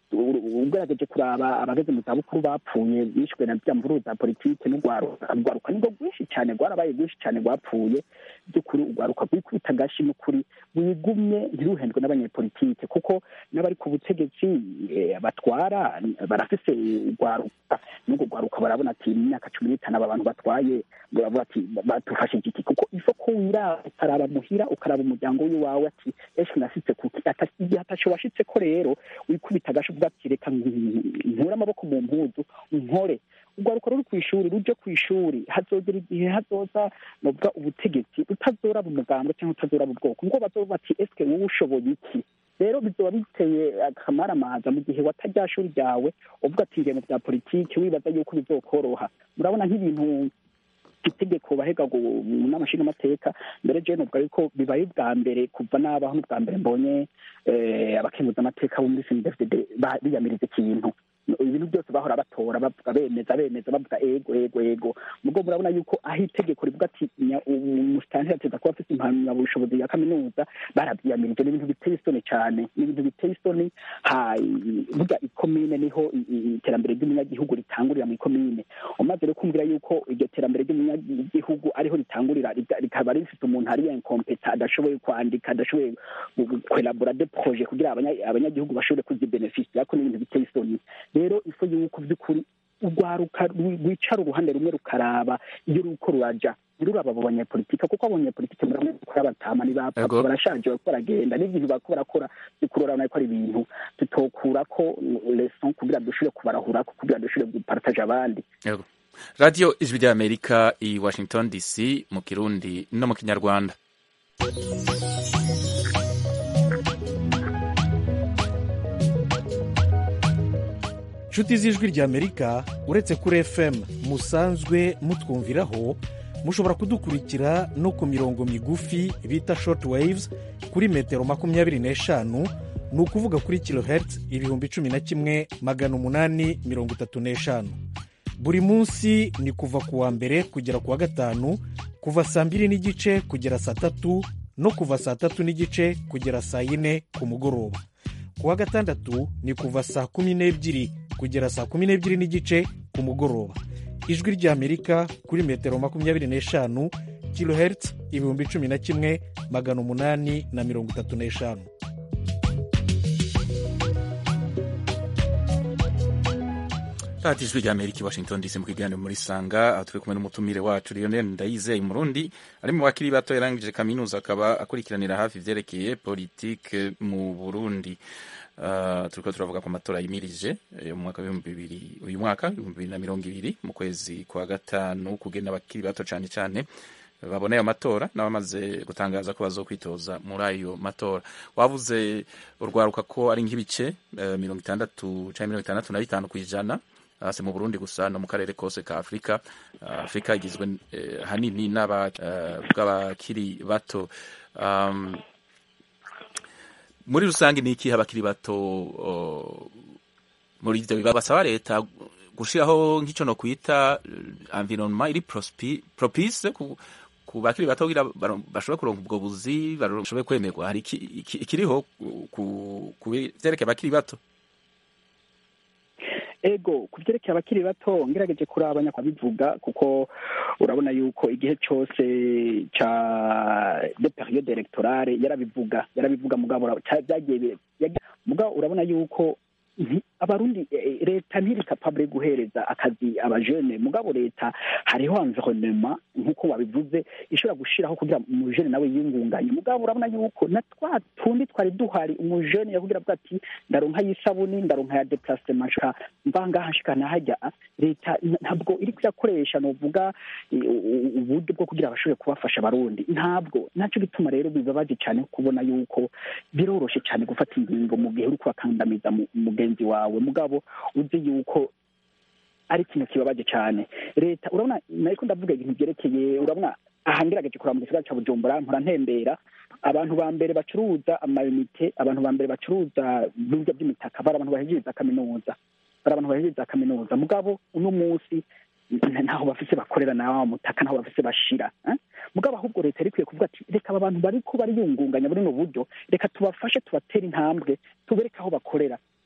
ugerageje kuraba abageze mu zabukuru bapfuye bishwe na bya mvururu za politike n'urwaruka urwaruka nibwo rwinshi cyane rwarabaye rwinshi cyane rwapfuye by'ukuri urwaruka rwikubita agashi n'ukuri wigumye ntiruhendwe n'abanyepolitike kuko n'abari ku butegetsi batwara barafise urwaruka n'urwo rwaruka barabona ati mu myaka cumi n'itanu aba bantu batwaye baravuga ati badufashe igiti kuko ifo ko wiraba ukaraba muhira ukaraba umuryango w'iwawe ati eshi nasitse kuki igihe atasho washitse ko rero wikubita agashi uvuga ati reka nkure amaboko mu mpuzu nkore urwaruka ruri ku ishuri ruje ku ishuri hazogera igihe hazoza novuga ubutegetsi utazoraba umugambwe cyangwa utazoraba ubwoko ngo bazoba bati eske wowe ushoboye iki rero bizoba biteye akamaramaza mu gihe watajya shuri ryawe uvuga ati ngiye mu bya politiki wibaza yuko bizokoroha murabona nk'ibintu itegeko bahega n'amashinga amateka mbere jewe novuga yuko bibaye ubwa mbere kuva nabaho n'ubwa mbere mbonye abakemuza amateka bo muri sinidefd biyamiriza ikintu ibintu byose bahora batora bavuga bemeza bemeza bavuga ego ego ego mubwo murabona yuko aho itegeko rivuga ati umusitanteri ateza kuba afite impamyabushobozi ya kaminuza barabyiyamirije ni ibintu biteye isoni cyane ni ibintu biteye isoni burya ikomine niho iterambere ry'umunyagihugu ritangurira mu ikomine umaze rero kumvira yuko iryo terambere ry'umunyagihugu ariho ritangurira rikaba rifite umuntu ari inkompeta adashoboye kwandika adashoboye kwelabora de proje kugira abanyagihugu bashobore kuzibenefisira ko ni ibintu biteye isoni rero ifu yuko by'ukuri urwaruka rwicara uruhande rumwe rukaraba iyo ruko ruraja ntiruraba abo banyepolitike kuko abanyepolitike murabona ko abatama ni bapfa barashaje bariko baragenda n'ibintu bariko barakora by'ukuri urabona ko ari ibintu tutokurako leson kugira dushobore kubarahurako kugira dushobore gupartaje abandi radiyo ijwi ry'amerika i washington dc mu kirundi no mu kinyarwanda inshuti z'ijwi ry'amerika uretse kuri fm musanzwe mutwumviraho mushobora kudukurikira no ku mirongo migufi bita short waves kuri metero makumyabiri n'eshanu ni ukuvuga kuri kilohertz ibihumbi cumi na kimwe magana umunani mirongo itatu n'eshanu buri munsi ni kuva ku wa mbere kugera ku wa gatanu kuva saa mbiri n'igice kugera saa tatu no kuva saa tatu n'igice kugera saa yine ku mugoroba ku wa gatandatu ni kuva saa kumi n'ebyiri kugera saa kumi n'ebyiri n'igice ku mugoroba ijwi ry'amerika kuri metero makumyabiri n'eshanu kilohertz ibihumbi cumi na kimwe magana umunani na mirongo itatu n'eshanu radiyo ijwi ry'amerika i washington dc mu kiganiro muri sanga aho turi kumwe n'umutumire wacu lionel ndayizeye murundi ari mu bakiri bato yarangije kaminuza akaba akurikiranira hafi ivyerekeye politike mu burundi uh, turiko turavuga ku matora yimirije mu mwaka w'ibihumbi bibiri uyu mwaka ibihumbi bibiri na mirongo ibiri mu kwezi kwa gatanu kugenda abakiri bato cane cane babona ayo matora n'abamaze gutangaza ko bazokwitoza muri ayo matora wavuze urwaruka ko ari nk'ibice uh, mirongo itandatu canke mirongo itandatu na bitanu kw'ijana hasi mu Burundi gusa no mu karere kose ka Afrika uh, Afrika igizwe uh, hanini n'abakiri uh, bato um, muri rusange ni iki abakiri bato muri ivyo biba basaba leta gushiraho nk'ico no kwita environnement iri propice ku ku bakiri bato kugira bashobore kuronka ubwo buzi bashobore kwemerwa hari ikiriho ku vyerekeye abakiri bato ego ku byerekeye abakiri bato ngerageje kuraba nyakwabivuga kuko urabona yuko igihe cyose cya de periode electorale yarabivuga yarabivuga mugabo byagiye mugabo urabona yuko abarundi leta ntiri capable guhereza akazi abajene mugabo leta hariho environnement nk'uko wabivuze ishobora gushiraho kugira umujene nawe yingunganye mugabo urabona yuko na twa tundi twari duhari umujene yakugira avuga ati ndaronka y'isabuni ndaronka ya déplacement nshaka mva ngaha nshika nahajya leta ntabwo iri kuyakoresha novuga uburyo bwo kugira bashobore kubafasha abarundi ntabwo naco gituma rero bibabaje cyane kubona yuko biroroshe cyane gufata ingingo mu gihe uri kubakandamiza mugenzi wawe mugabo uzi yuko ari ikintu kibabaje cyane leta urabona nariko ndavuga ibintu byerekeye urabona aha ngerageje kuraba mu gisagara ca bujumbura mpora ntembera abantu ba mbere bacuruza amayinite abantu ba mbere bacuruza ibirya by'imitaka bari abantu bahejeriza kaminuza bari abantu bahejeriza kaminuza mugabo uno munsi ntaho bafise bakorera nawa mutaka ntaho bafise bashira mugabo ahubwo leta iri kwiye kuvuga ati reka aba bantu bariko bariyungunganya muri uno buryo reka tubafashe tubatere intambwe tubereke aho bakorera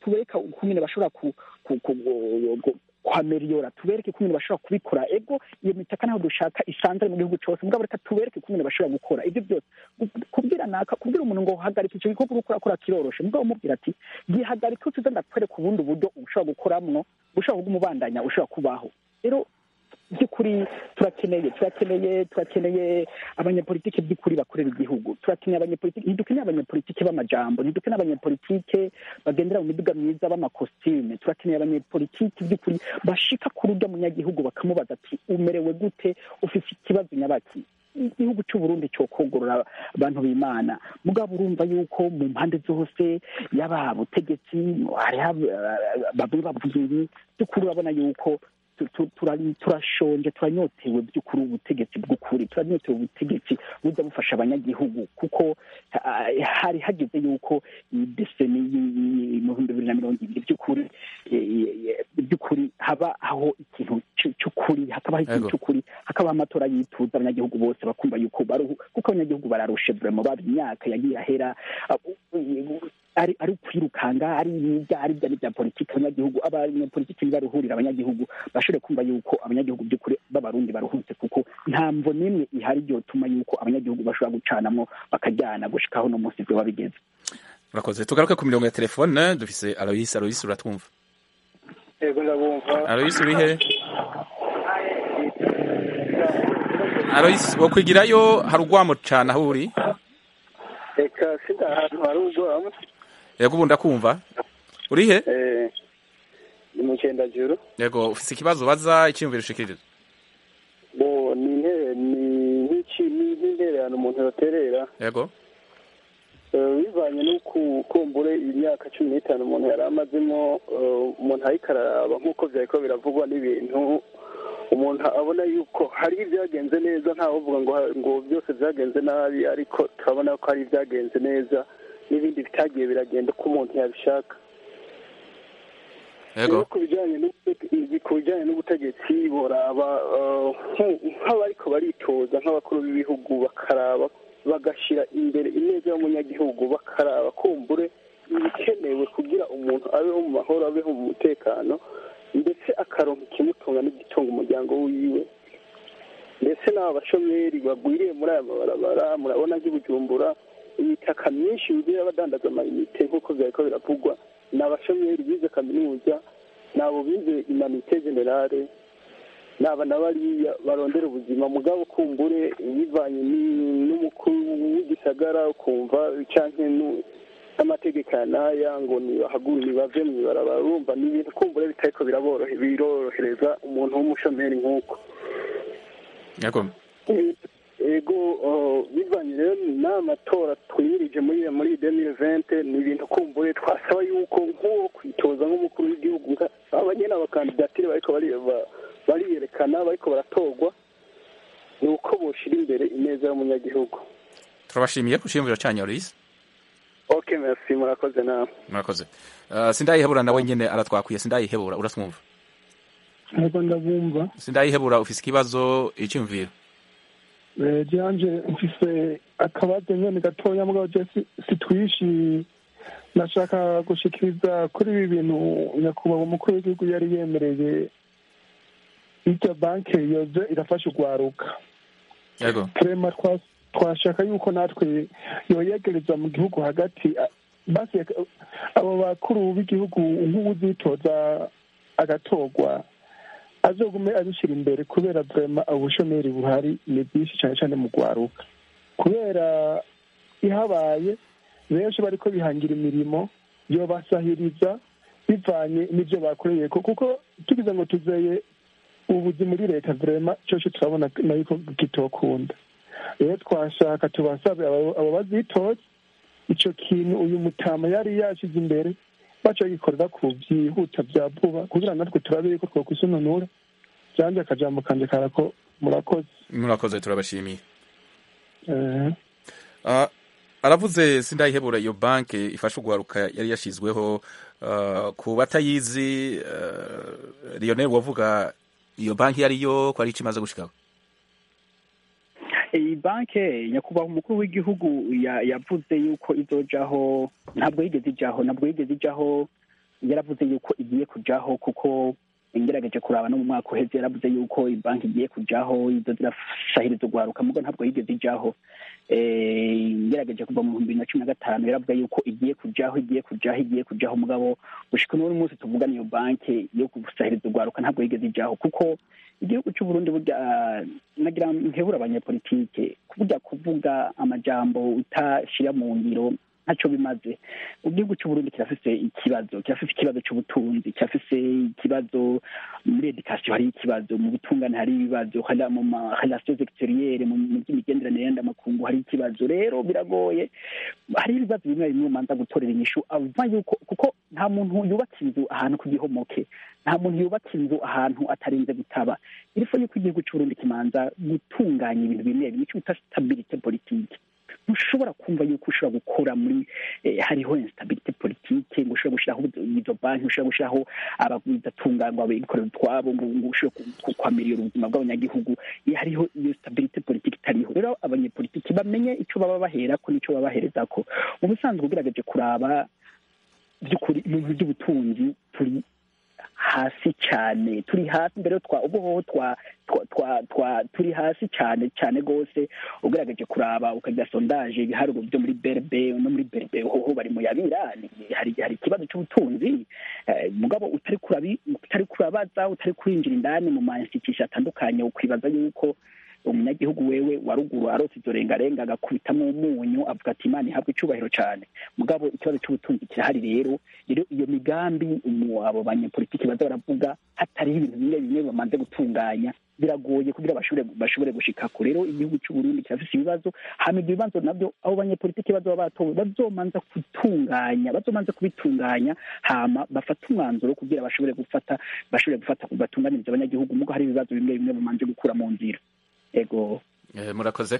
tubereka ukungene bashobora ku ku- ku- ku- kwameriyora tubereke ukungene bashobora kubikora ego iyo mitaka naho dushaka isanzwe mu gihugu cyose mugabo reka tubereke ukungene bashobora gukora ibyo byose Gu- kubwira naka kubwira umuntu ngo hagarika icyo gikorwa uriko urakora kiroroshe mugabo umubwira ati gihagarika utuze ndakwereka ubundi buryo ushobora gukoramwo ushobora kuguma ubandanya ushobora kubaho rero by'ukuri turakeneye turakeneye turakeneye abanyepolitike by'ukuri bakorera igihugu turakeneye abanyepolitike ntidukeneye abanyepolitike b'amajambo ntidukeneye abanyepolitike bagendera mu miduga myiza b'amakositime turakeneye abanyepolitike by'ukuri bashika ku rujya munyagihugu bakamubaza ati umerewe gute ufite ikibazo nyabaki igihugu cy'u Burundi cyo kogorora abantu b'Imana mugabo urumva yuko mu mpande zose yaba butegetsi hariho ab- bamwe bavuga ibi by'ukuri urabona yuko tu- tu- tura- turashonje turanyotewe by'ukuri ubutegetsi bw'ukuri turanyotewe ubutegetsi buza bufasha abanyagihugu kuko ah, hari hageze yuko iyi deseni y- y- mu bihumbi bibiri na mirongo ibiri by'ukuri eh, eh, by'ukuri haba aho ikintu c- cy'ukuri hakabaho ikintu Ego. cy'ukuri hakabaho amatora yituza abanyagihugu bose bakumva yuko baruhu kuko abanyagihugu bararushe vrema baba imyaka yagiye ahera ah, u- ari ari ukwirukanga ari ibya ari ibya n'ibya politiki abanyagihugu abanyapolitiki nibaruhurira abanyagihugu bashobore kumva yuko abanyagihugu by'ukuri b'abarundi baruhutse kuko nta mvo n'imwe ihari ryotuma yuko abanyagihugu bashobora gucanamo bakajyana gushikaho no munsi vyoba bigeze urakoze tugaruke ku mirongo ya telefone dufise aloyisi aloyisi uratwumva yego ndabumva aloyisi uri he aloyisi wokwigirayo hari urwamo cane aho uri reka sida ahantu hari ubwoba yego ubu ndakumva uri he eh, ni mu cyendajuru yego ufise ikibazo baza icyiyumviro ushikiriza bo ni intebe ni nk'iki ni nk'intererano umuntu yoterera yego Eh, bivanye n'uku kumbure imyaka cumi n'itanu umuntu yari amazemo eh, umuntu ariko araraba nk'uko vyariko biravugwa n'ibintu umuntu abona yuko hari ibyagenze neza ntawe uvuga ngo ngo byose byagenze nabi ariko turabona ko hari ibyagenze neza n'ibindi bitagiye biragenda uko umuntu yabishaka yego Rero ku bijyanye n'ubute- ku bijyanye n'ubutegetsi boraba eh, nk- nk'abariko baritoza nk'abakuru b'ibihugu bakaraba bagashyira imbere ineza y'umunyagihugu bakaraba kumbure ibikenewe kugira umuntu abeho mu mahoro abeho mu mutekano ndetse akaronka ikimutunga n'igitunga umuryango wiwe ndetse n'aba bashomeri bagwiriye muri aya mabarabara murabona nk'ibujumbura imitaka myinshi yuzuye abadandaza amayinite nk'uko byariko biravugwa ni abashomeri bize kaminuza ni abo bize imanite generale ni aba na bariya barondera ubuzima mugabo kumbure bivanye ni- n'umukuru w'igisagara ukumva canke nu- n'amategeko ya n'aya ngo nibahagure nibave mw'ibarabara urumva ni ibintu kumbure bitariko biraborohe birorohereza umuntu w'umushomeri nk'uko yego ego uh, bivanye rero n'amatora twimirije muri muri demire vente ni ibintu kumbure twasaba yuko nk'uwo kwitoza nk'umukuru w'igihugu nka- abanyene abakandidatire bariko bari- ba- bariyerekana bariko baratorwa ni uko boshira imbere ineza y'umunyagihugu turabashimiye ku cyiyumviro cyanyu aloyisi ok merci murakoze nawe murakoze Uh, sindayihebura nawe nyene aratwakwiye sindayihebura uratwumva ntabwo ndabumva sindayihebura ufise ikibazo icyumviro Eh, janje mfise akabazo nyene gatoya mugabo je si- sitwishi nashaka gushikiriza kuri ibi bintu nyakubahwa umukuru w'igihugu yari yemereye iryo banke yoze irafasha urwaruka yego turema twa- twashaka yuko natwe yoyegereza mu gihugu hagati a- basi aka- abo bakuru b'igihugu nk'uwuzitoza agatorwa azogume abishyira imbere kubera vrema ubushomeri buhari ni bwinshi cyane cyane mu rwaruka kubera ihabaye benshi bariko bihangira imirimo yobasahiriza bivanye n'ibyo bakoreye ko kuko tugize ngo tuzeye ubuzi muri leta vrema cyose turabona na yuko kitokunda rero twashaka tubasabe abo abo bazitoza ico kintu uyu mutama yari yashize imbere baca gikorera ku byihuta bya vuba kugira natwe turabe yuko twokwisununura byanje akajambo kanje karako murakoze murakoze turabashimiye Eh, Uh, aravuze sindayihebura iyo banke ifasha urwaruka yari yashizweho uh, ku batayizi uh, Lionel wavuga iyo banki yariyo ko ari ikimaze gushikaho iyi banke nyakubahwa umukuru w'igihugu ya- yavuze yuko izojaho ntabwo yigeze ijaho ntabwo yigeze ijaho yaravuze yuko igiye kujaho kuko ngerageje kuraba no mu mwaka uheze yaravuze yuko banki igiye kujaho izo zirasahiriza urwaruka mugo ntabwo yigeze ijaho ngerageje kuva mu bihumbi na cumi na gatanu yaravuga yuko igiye kujaho igiye kujaho igiye kujaho mugabo gushika n'uno munsi tuvugana iyo banki yo gusahiriza urwaruka ntabwo yigeze ijaho kuko igihugu cy'uburundi burya nagira nkebura abanyepolitike burya kuvuga amajambo utashira mu ngiro ntacyo bimaze igihugu cy'uburundi kirafise ikibazo kirafise ikibazo cy'ubutunzi kirafise ikibazo muri edikasiyo hari ikibazo mu butungane hari ibibazo mu marelasiyo exteriere mu by'imigenderanire y'amakungu hari ikibazo rero biragoye hari ibibazo bimwe bimwe umanza gutorera inyishu ava yuko kuko nta muntu yubaka inzu ahantu ku gihomoke nta muntu yubaka inzu ahantu atarinze gutaba irifo yuko igihugu cy'uburundi kimanza gutunganya ibintu bimwe bimwe icyo bita stabilite politike ntushobora kumva yuko ushobora gukora muri hariho instabilite politike ngo ushobora gushyiraho izo banki ushobora gushyiraho abagwizatunganwa bikorera utwabo ngo ushobore kwamirira ubuzima bw'abanyagihugu hariho iyo stabilite politike itariho rero abanyepolitiki bamenye icyo baba baherako n'icyo baba baherezako mu busanzwe ugerageje kuraba by'ukuri ibintu by'ubutunzi turi hasi cyane turi hasi mbere twa ubuhoho twa twa twa turi hasi cyane cyane rwose ugerageje kuraba ukagira sondaje ibiharuro byo muri berbe no muri berbe hoho bari mu yabirani hari hari ikibazo cy'ubutunzi mugabo utari kurabi utari kurabaza utari kwinjira indani mu ma institution atandukanye ukwibaza yuko umunyagihugu wewe wa ruguru arose izo rengarenga agakubitamo umunyu avuga ati imana ihabwa icyubahiro cyane mugabo ikibazo cy'ubutunzi kirahari rero rero iyo migambi abo banyepolitiki baza baravuga hatariho ibintu bimwe bimwe bamaze gutunganya biragoye kugira bashobore bashobore gushikako rero igihugu cy'uburundi kirafise ibibazo hama ibyo bibazo nabyo abo banyepolitiki bazoba batowe bazomanza gutunganya bazomanza kubitunganya hama bafata umwanzuro kugira bashobore gufata bashobore gufata batunganiriza abanyagihugu mugo hari ibibazo bimwe bimwe bamanje gukura mu nzira ego murakoze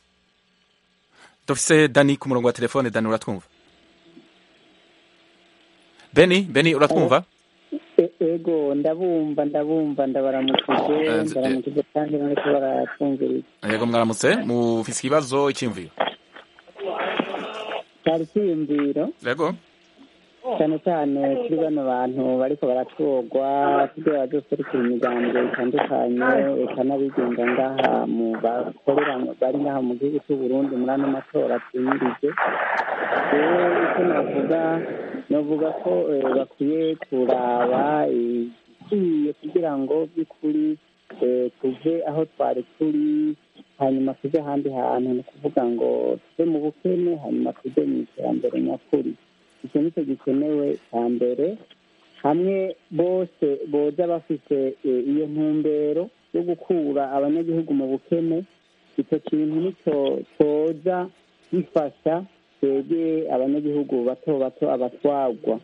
dufise dani ku murongo wa telefone dani uratwumva beni beni uratwumva ego ndabumva ndabumva ndabaramukije ndabaramukije kandi bariko baratwumviriza yego mwaramutse mufise ikibazo icyiyumviro cyari icyiyumviro yego cyane cyane kuri bano bantu bariko baratwogwa kugira bazoserukira imiryango itandukanye eka n'abigenga ngaha mu bakorera bari ngaha mu gihugu cy'u Burundi muri ano matora twimirije rero icyo navuga navuga ko bakwiye kuraba ikwiye kugira ngo by'ukuri tuve aho twari turi hanyuma tujye ahandi hantu ni ukuvuga ngo tuve mu bukene hanyuma tujye mu iterambere nyakuri icyo ni cyo gikenewe cya mbere hamwe bose boza bafite iyo ntumbero yo gukura abanyagihugu mu bukene icyo kintu nicyo cyoza gifasha twebwe abanyagihugu bato bato abatwagwa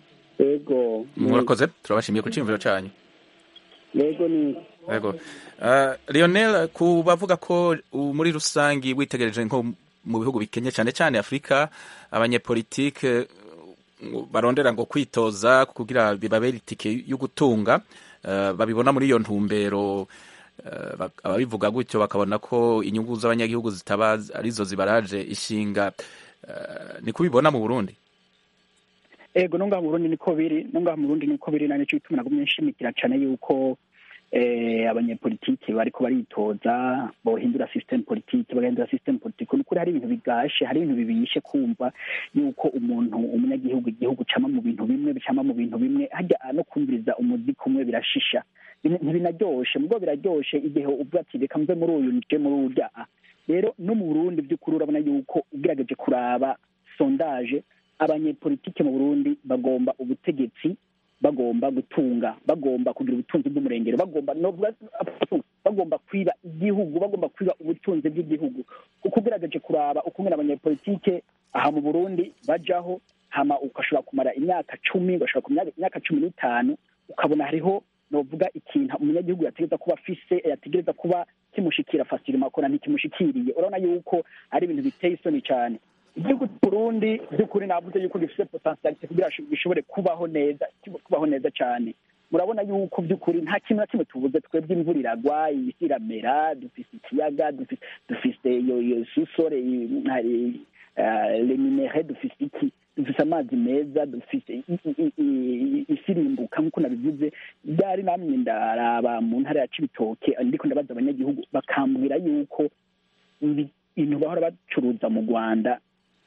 yego murakoze turabashimiye ku cyiyumviro cyanyu yego ni yego Lionel ku bavuga ko muri rusange witegereje nko mu bihugu bikenye cyane cyane afurika abanyepolitike barondera ngo kwitoza kugira bibabere itike yo gutunga babibona muri iyo ntumbero ababivuga gutyo bakabona ko inyungu z'abanyagihugu zitaba arizo zibaraje ishinga ni kubibona mu burundi ego no ngaha mu burundi niko biri no ngaha mu burundi niko biri nane cyo bituma nagumye nshimikira cyane yuko abanyepolitiki bariko baritoza bohindura system politiki bagahindura system politiki ni ukuri hari ibintu bigashe hari ibintu bibishe kumva yuko umuntu umunyagihugu igihugu cama mu bintu bimwe bicama mu bintu bimwe hajya no kumviriza umuziki umwe birashisha ntibinaryoshe mubwo biraryoshe igihe uvuga ati reka mve muri uyu nje muri urya rero no mu burundi by'ukuri urabona yuko ugerageje kuraba sondaje abanyepolitike mu burundi bagomba ubutegetsi bagomba gutunga bagomba kugira ubutunzi bw'umurengero bagomba bagomba kwiba igihugu bagomba kwiba ubutunzi bw'igihugu kuko ugerageje kuraba ukumwe abanyepolitike aha mu burundi bajaho hama ugashobora kumara imyaka cumi ugashobora kumara imyaka cumi n'itanu ukabona hariho novuga ikintu umunyagihugu yategereza kuba afise yategereza kuba kimushikira fasirima akora ntikimushikiriye urabona yuko ari ibintu biteye isoni cyane igihugu cy'uburundi by'ukuri navuze yuko gifite potentialite kugira gishobore kubaho neza kubaho neza cyane murabona yuko by'ukuri nta kintu na kimwe tubuze twebwe imvura iragwa isi iramera dufise ikiyaga dufise iyo iyo susore leminere dufise iki dufise amazi meza dufise i- i- i- i- isi irimbuka nk'uko nabivuze byari namwe ndaraba mu ntara ya cibitoke ndiko ndabaza abanyagihugu bakambwira yuko ibi- ibintu bahora bacuruza mu rwanda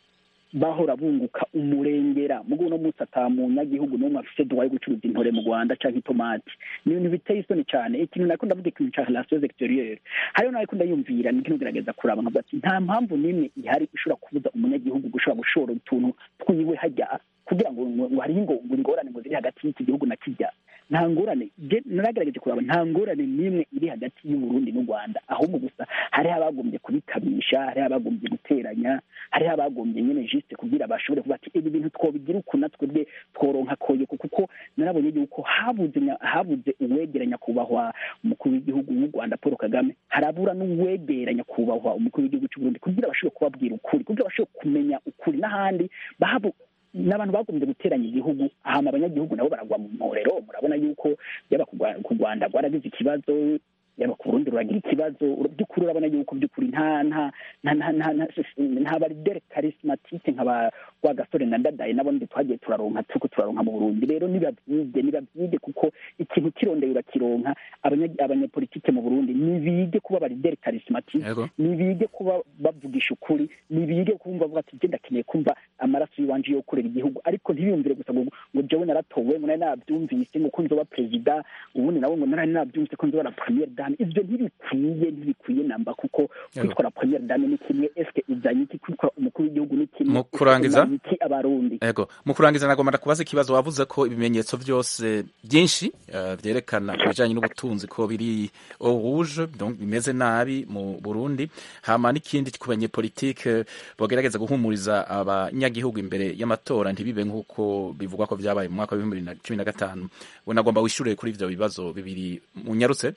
bahora bunguka umurengera mugo uno munsi ata munyagihugu n'umwe afise duwaye gucuruza intore mu rwanda canke itomati ni ibintu biteye isoni cane ikintu nako ndavuga ikintu ca relations exterieur hariho nariko ndayumvira ndiko ngerageza kuraba nkavuga ati nta mpamvu n'imwe ihari ishobora kubuza umunyagihugu gushobora gushora utuntu twiwe hajya kugira ngo ngo ngo hariho ingo ngo ingorane ngo ziri hagati y'iki gihugu na kijya nta ngorane je naragerageje kuraba nta ngorane n'imwe iri hagati y'uburundi n'u rwanda ahubwo gusa hariho abagombye kubikabisha hariho abagombye guteranya hariho abagombye nyene juste kugira bashobore kuvuga ati ibi bintu twobigira uku natwe bwe tworonka koyoko kuko narabonye yuko habuze nya- habuze uwegera nyakubahwa umukuru w'igihugu w'u rwanda paul kagame harabura n'uwegera nyakubahwa umukuru w'igihugu cy'uburundi kugira bashobore kubabwira ukuri kugira bashobore kumenya ukuri n'ahandi bahabu n'abantu bagombye guteranya igihugu hama abanyagihugu nabo baragwa mu mporero murabona yuko yaba ku Rwa- ku rwanda rwaragize ikibazo yaba ku burundi ruragira ikibazo ur- by'ukuri urabona yuko by'ukuri nta nta nta nta nta nta nta baridere karismatike nka ba wa gasore na ndadaye nabo ndi twagiye turaronka turiko turaronka mu burundi rero nibavyige nibavyige kuko ikintu kirondeye urakironka abanya- abanyapolitike mu burundi nibige kuba baridere karismatike Yego. nibige kuba bavugisha ukuri nibige kumva bavuga ati je ndakeneye kumva amaraso y'iwanje yo kurera igihugu ariko ntibiyumvire gusa ngo ngo jewe naratowe ngo nari nabyumvise ngo ko nzoba perezida ubundi nawe ngo nari nabyumvise ko nzoba na premiere dame ivyo ntibikwiye ntibikwiye namba kuko kwitwara premiere dame ni kimwe eske uzanye iki kwitwara umukuru w'igihugu ni kimwe Mu kurangiza? Uzanye iki abarundi Ego, mu kurangiza nagomba kubaza ikibazo wavuze ko ibimenyetso byose byinshi eh, vyerekana ku bijanye n'ubutunzi ko biri au rouge donc bimeze nabi mu Burundi hama n'ikindi ku banyepolitike bogerageza guhumuriza abanyagihugu imbere y'amatora ntibibe nk'uko bivugwa ko vyabaye mu mwaka wa bibiri na cumi na gatanu we nagomba wishure kuri ivyo bibazo bibiri munyarutse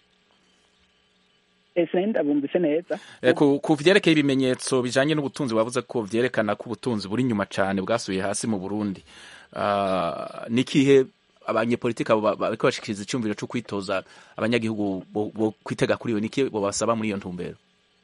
ese ndabumvise neza Eh, ku ku vyerekeye ibimenyetso bijanye n'ubutunzi wavuze ko vyerekana ko ubutunzi buri inyuma cane bwasubiye hasi mu Burundi Ah, nikihe abanyepolitiki abo ba- bariko bashikiriza icumviro co kwitoza abanyagihugu bo bo kwitega kuri iyo niki bobasaba muri iyo ntumbero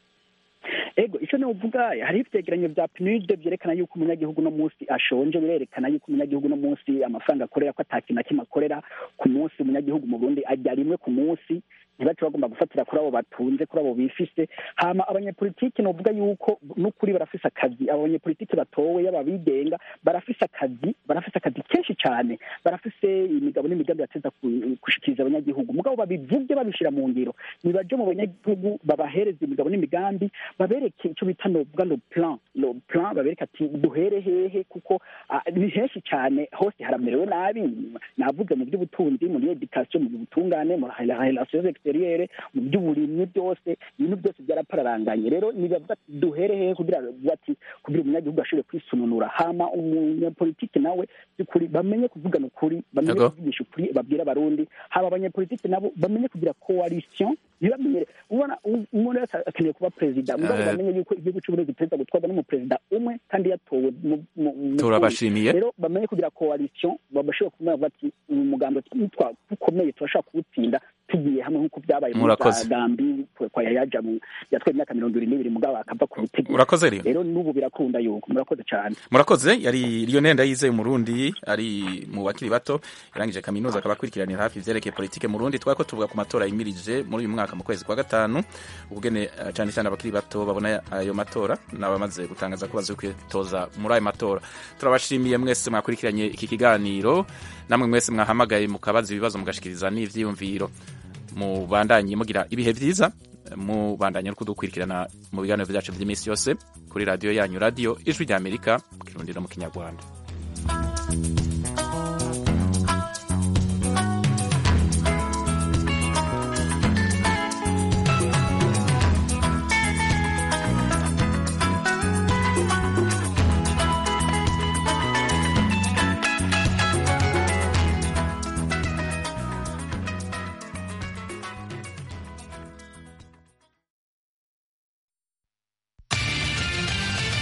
ego icyo novuga hariho ivyegeranyo vya PNUD vyerekana yuko umunyagihugu no munsi ashonje birerekana yuko umunyagihugu no munsi amafaranga akorera ko ata kintu na kimwe akorera ku munsi umunyagihugu mu Burundi arya rimwe ku munsi ntibace bagomba gufatira kuri abo batunze kuri abo bifise hama abanyepolitiki novuga yuko n'ukuri barafise akazi abo banyepolitiki batowe yaba bigenga barafise akazi barafise akazi kenshi cane barafise imigabo n'imigambi bateza ku- gushikiriza abanyagihugu mugabo babivuge babishira mu ngiro nibaje mu banyagihugu babahereza imigabo n'imigambi babereke icyo bita novuga lo plan lo plan babereke ati duhere hehe kuko ah, ni henshi cyane hose haramerewe nabi navuze mu by'ubutunzi muri education mu butungane mu relations exterieure mu by'uburimyi byose ibintu byose byarapararanganye rero nibavuga ati duhere hehe kugira ati kugira umunyagihugu ashobore kwisununura hama umunyapolitiki nawe by'ukuri bamenye kuvugana ukuri bamenye Yego. kuvugisha ukuri babwira abarundi haba abanyapolitiki nabo bamenye kugira coalition ntibamenyere ubona u- umuntu wese akeneye kuba perezida mugabo Eh. bamenye yuko igihugu cy'uburundi perezida gutwarwa n'umuperezida umwe kandi yatowe mu- mu- mu- Turabashimiye. rero bamenye kugira coalition babashobora kumenya bati uyu mugambi nitwa ukomeye turashobora kuwutsinda tugiye hamwe nk'uko byabaye muri Murakoze. za gambi kwa yayaja mu yatwaye imyaka mirongo ibiri n'ibiri mugabo akava ku butegetsi Urakoze rero. rero n'ubu birakunda yuko murakoze cyane murakoze yari Lionel Ndayizeye umurundi ari mu bakiri bato yarangije kaminuza akaba akurikiranira hafi ivyerekeye politike mu Burundi twako tuvuga ku matora yimirije muri uyu mwaka mu kwezi kwa gatanu ubugene eh, cane cane abakiri bato babona ayo matora n'abamaze gutangaza ko bazokwitoza muri ayo matora turabashimiye mwese mwakurikiranye iki kiganiro namwe mwese mwahamagaye mukabaza ibibazo mugashikiriza n'ivyiyumviro mubandanye mugira ibihe vyiza mubandanye no kudukurikirana mu biganiro vyacu vy'iminsi yose kuri radiyo yanyu radiyo ijwi ry'amerika mu kirundi no mu kinyarwanda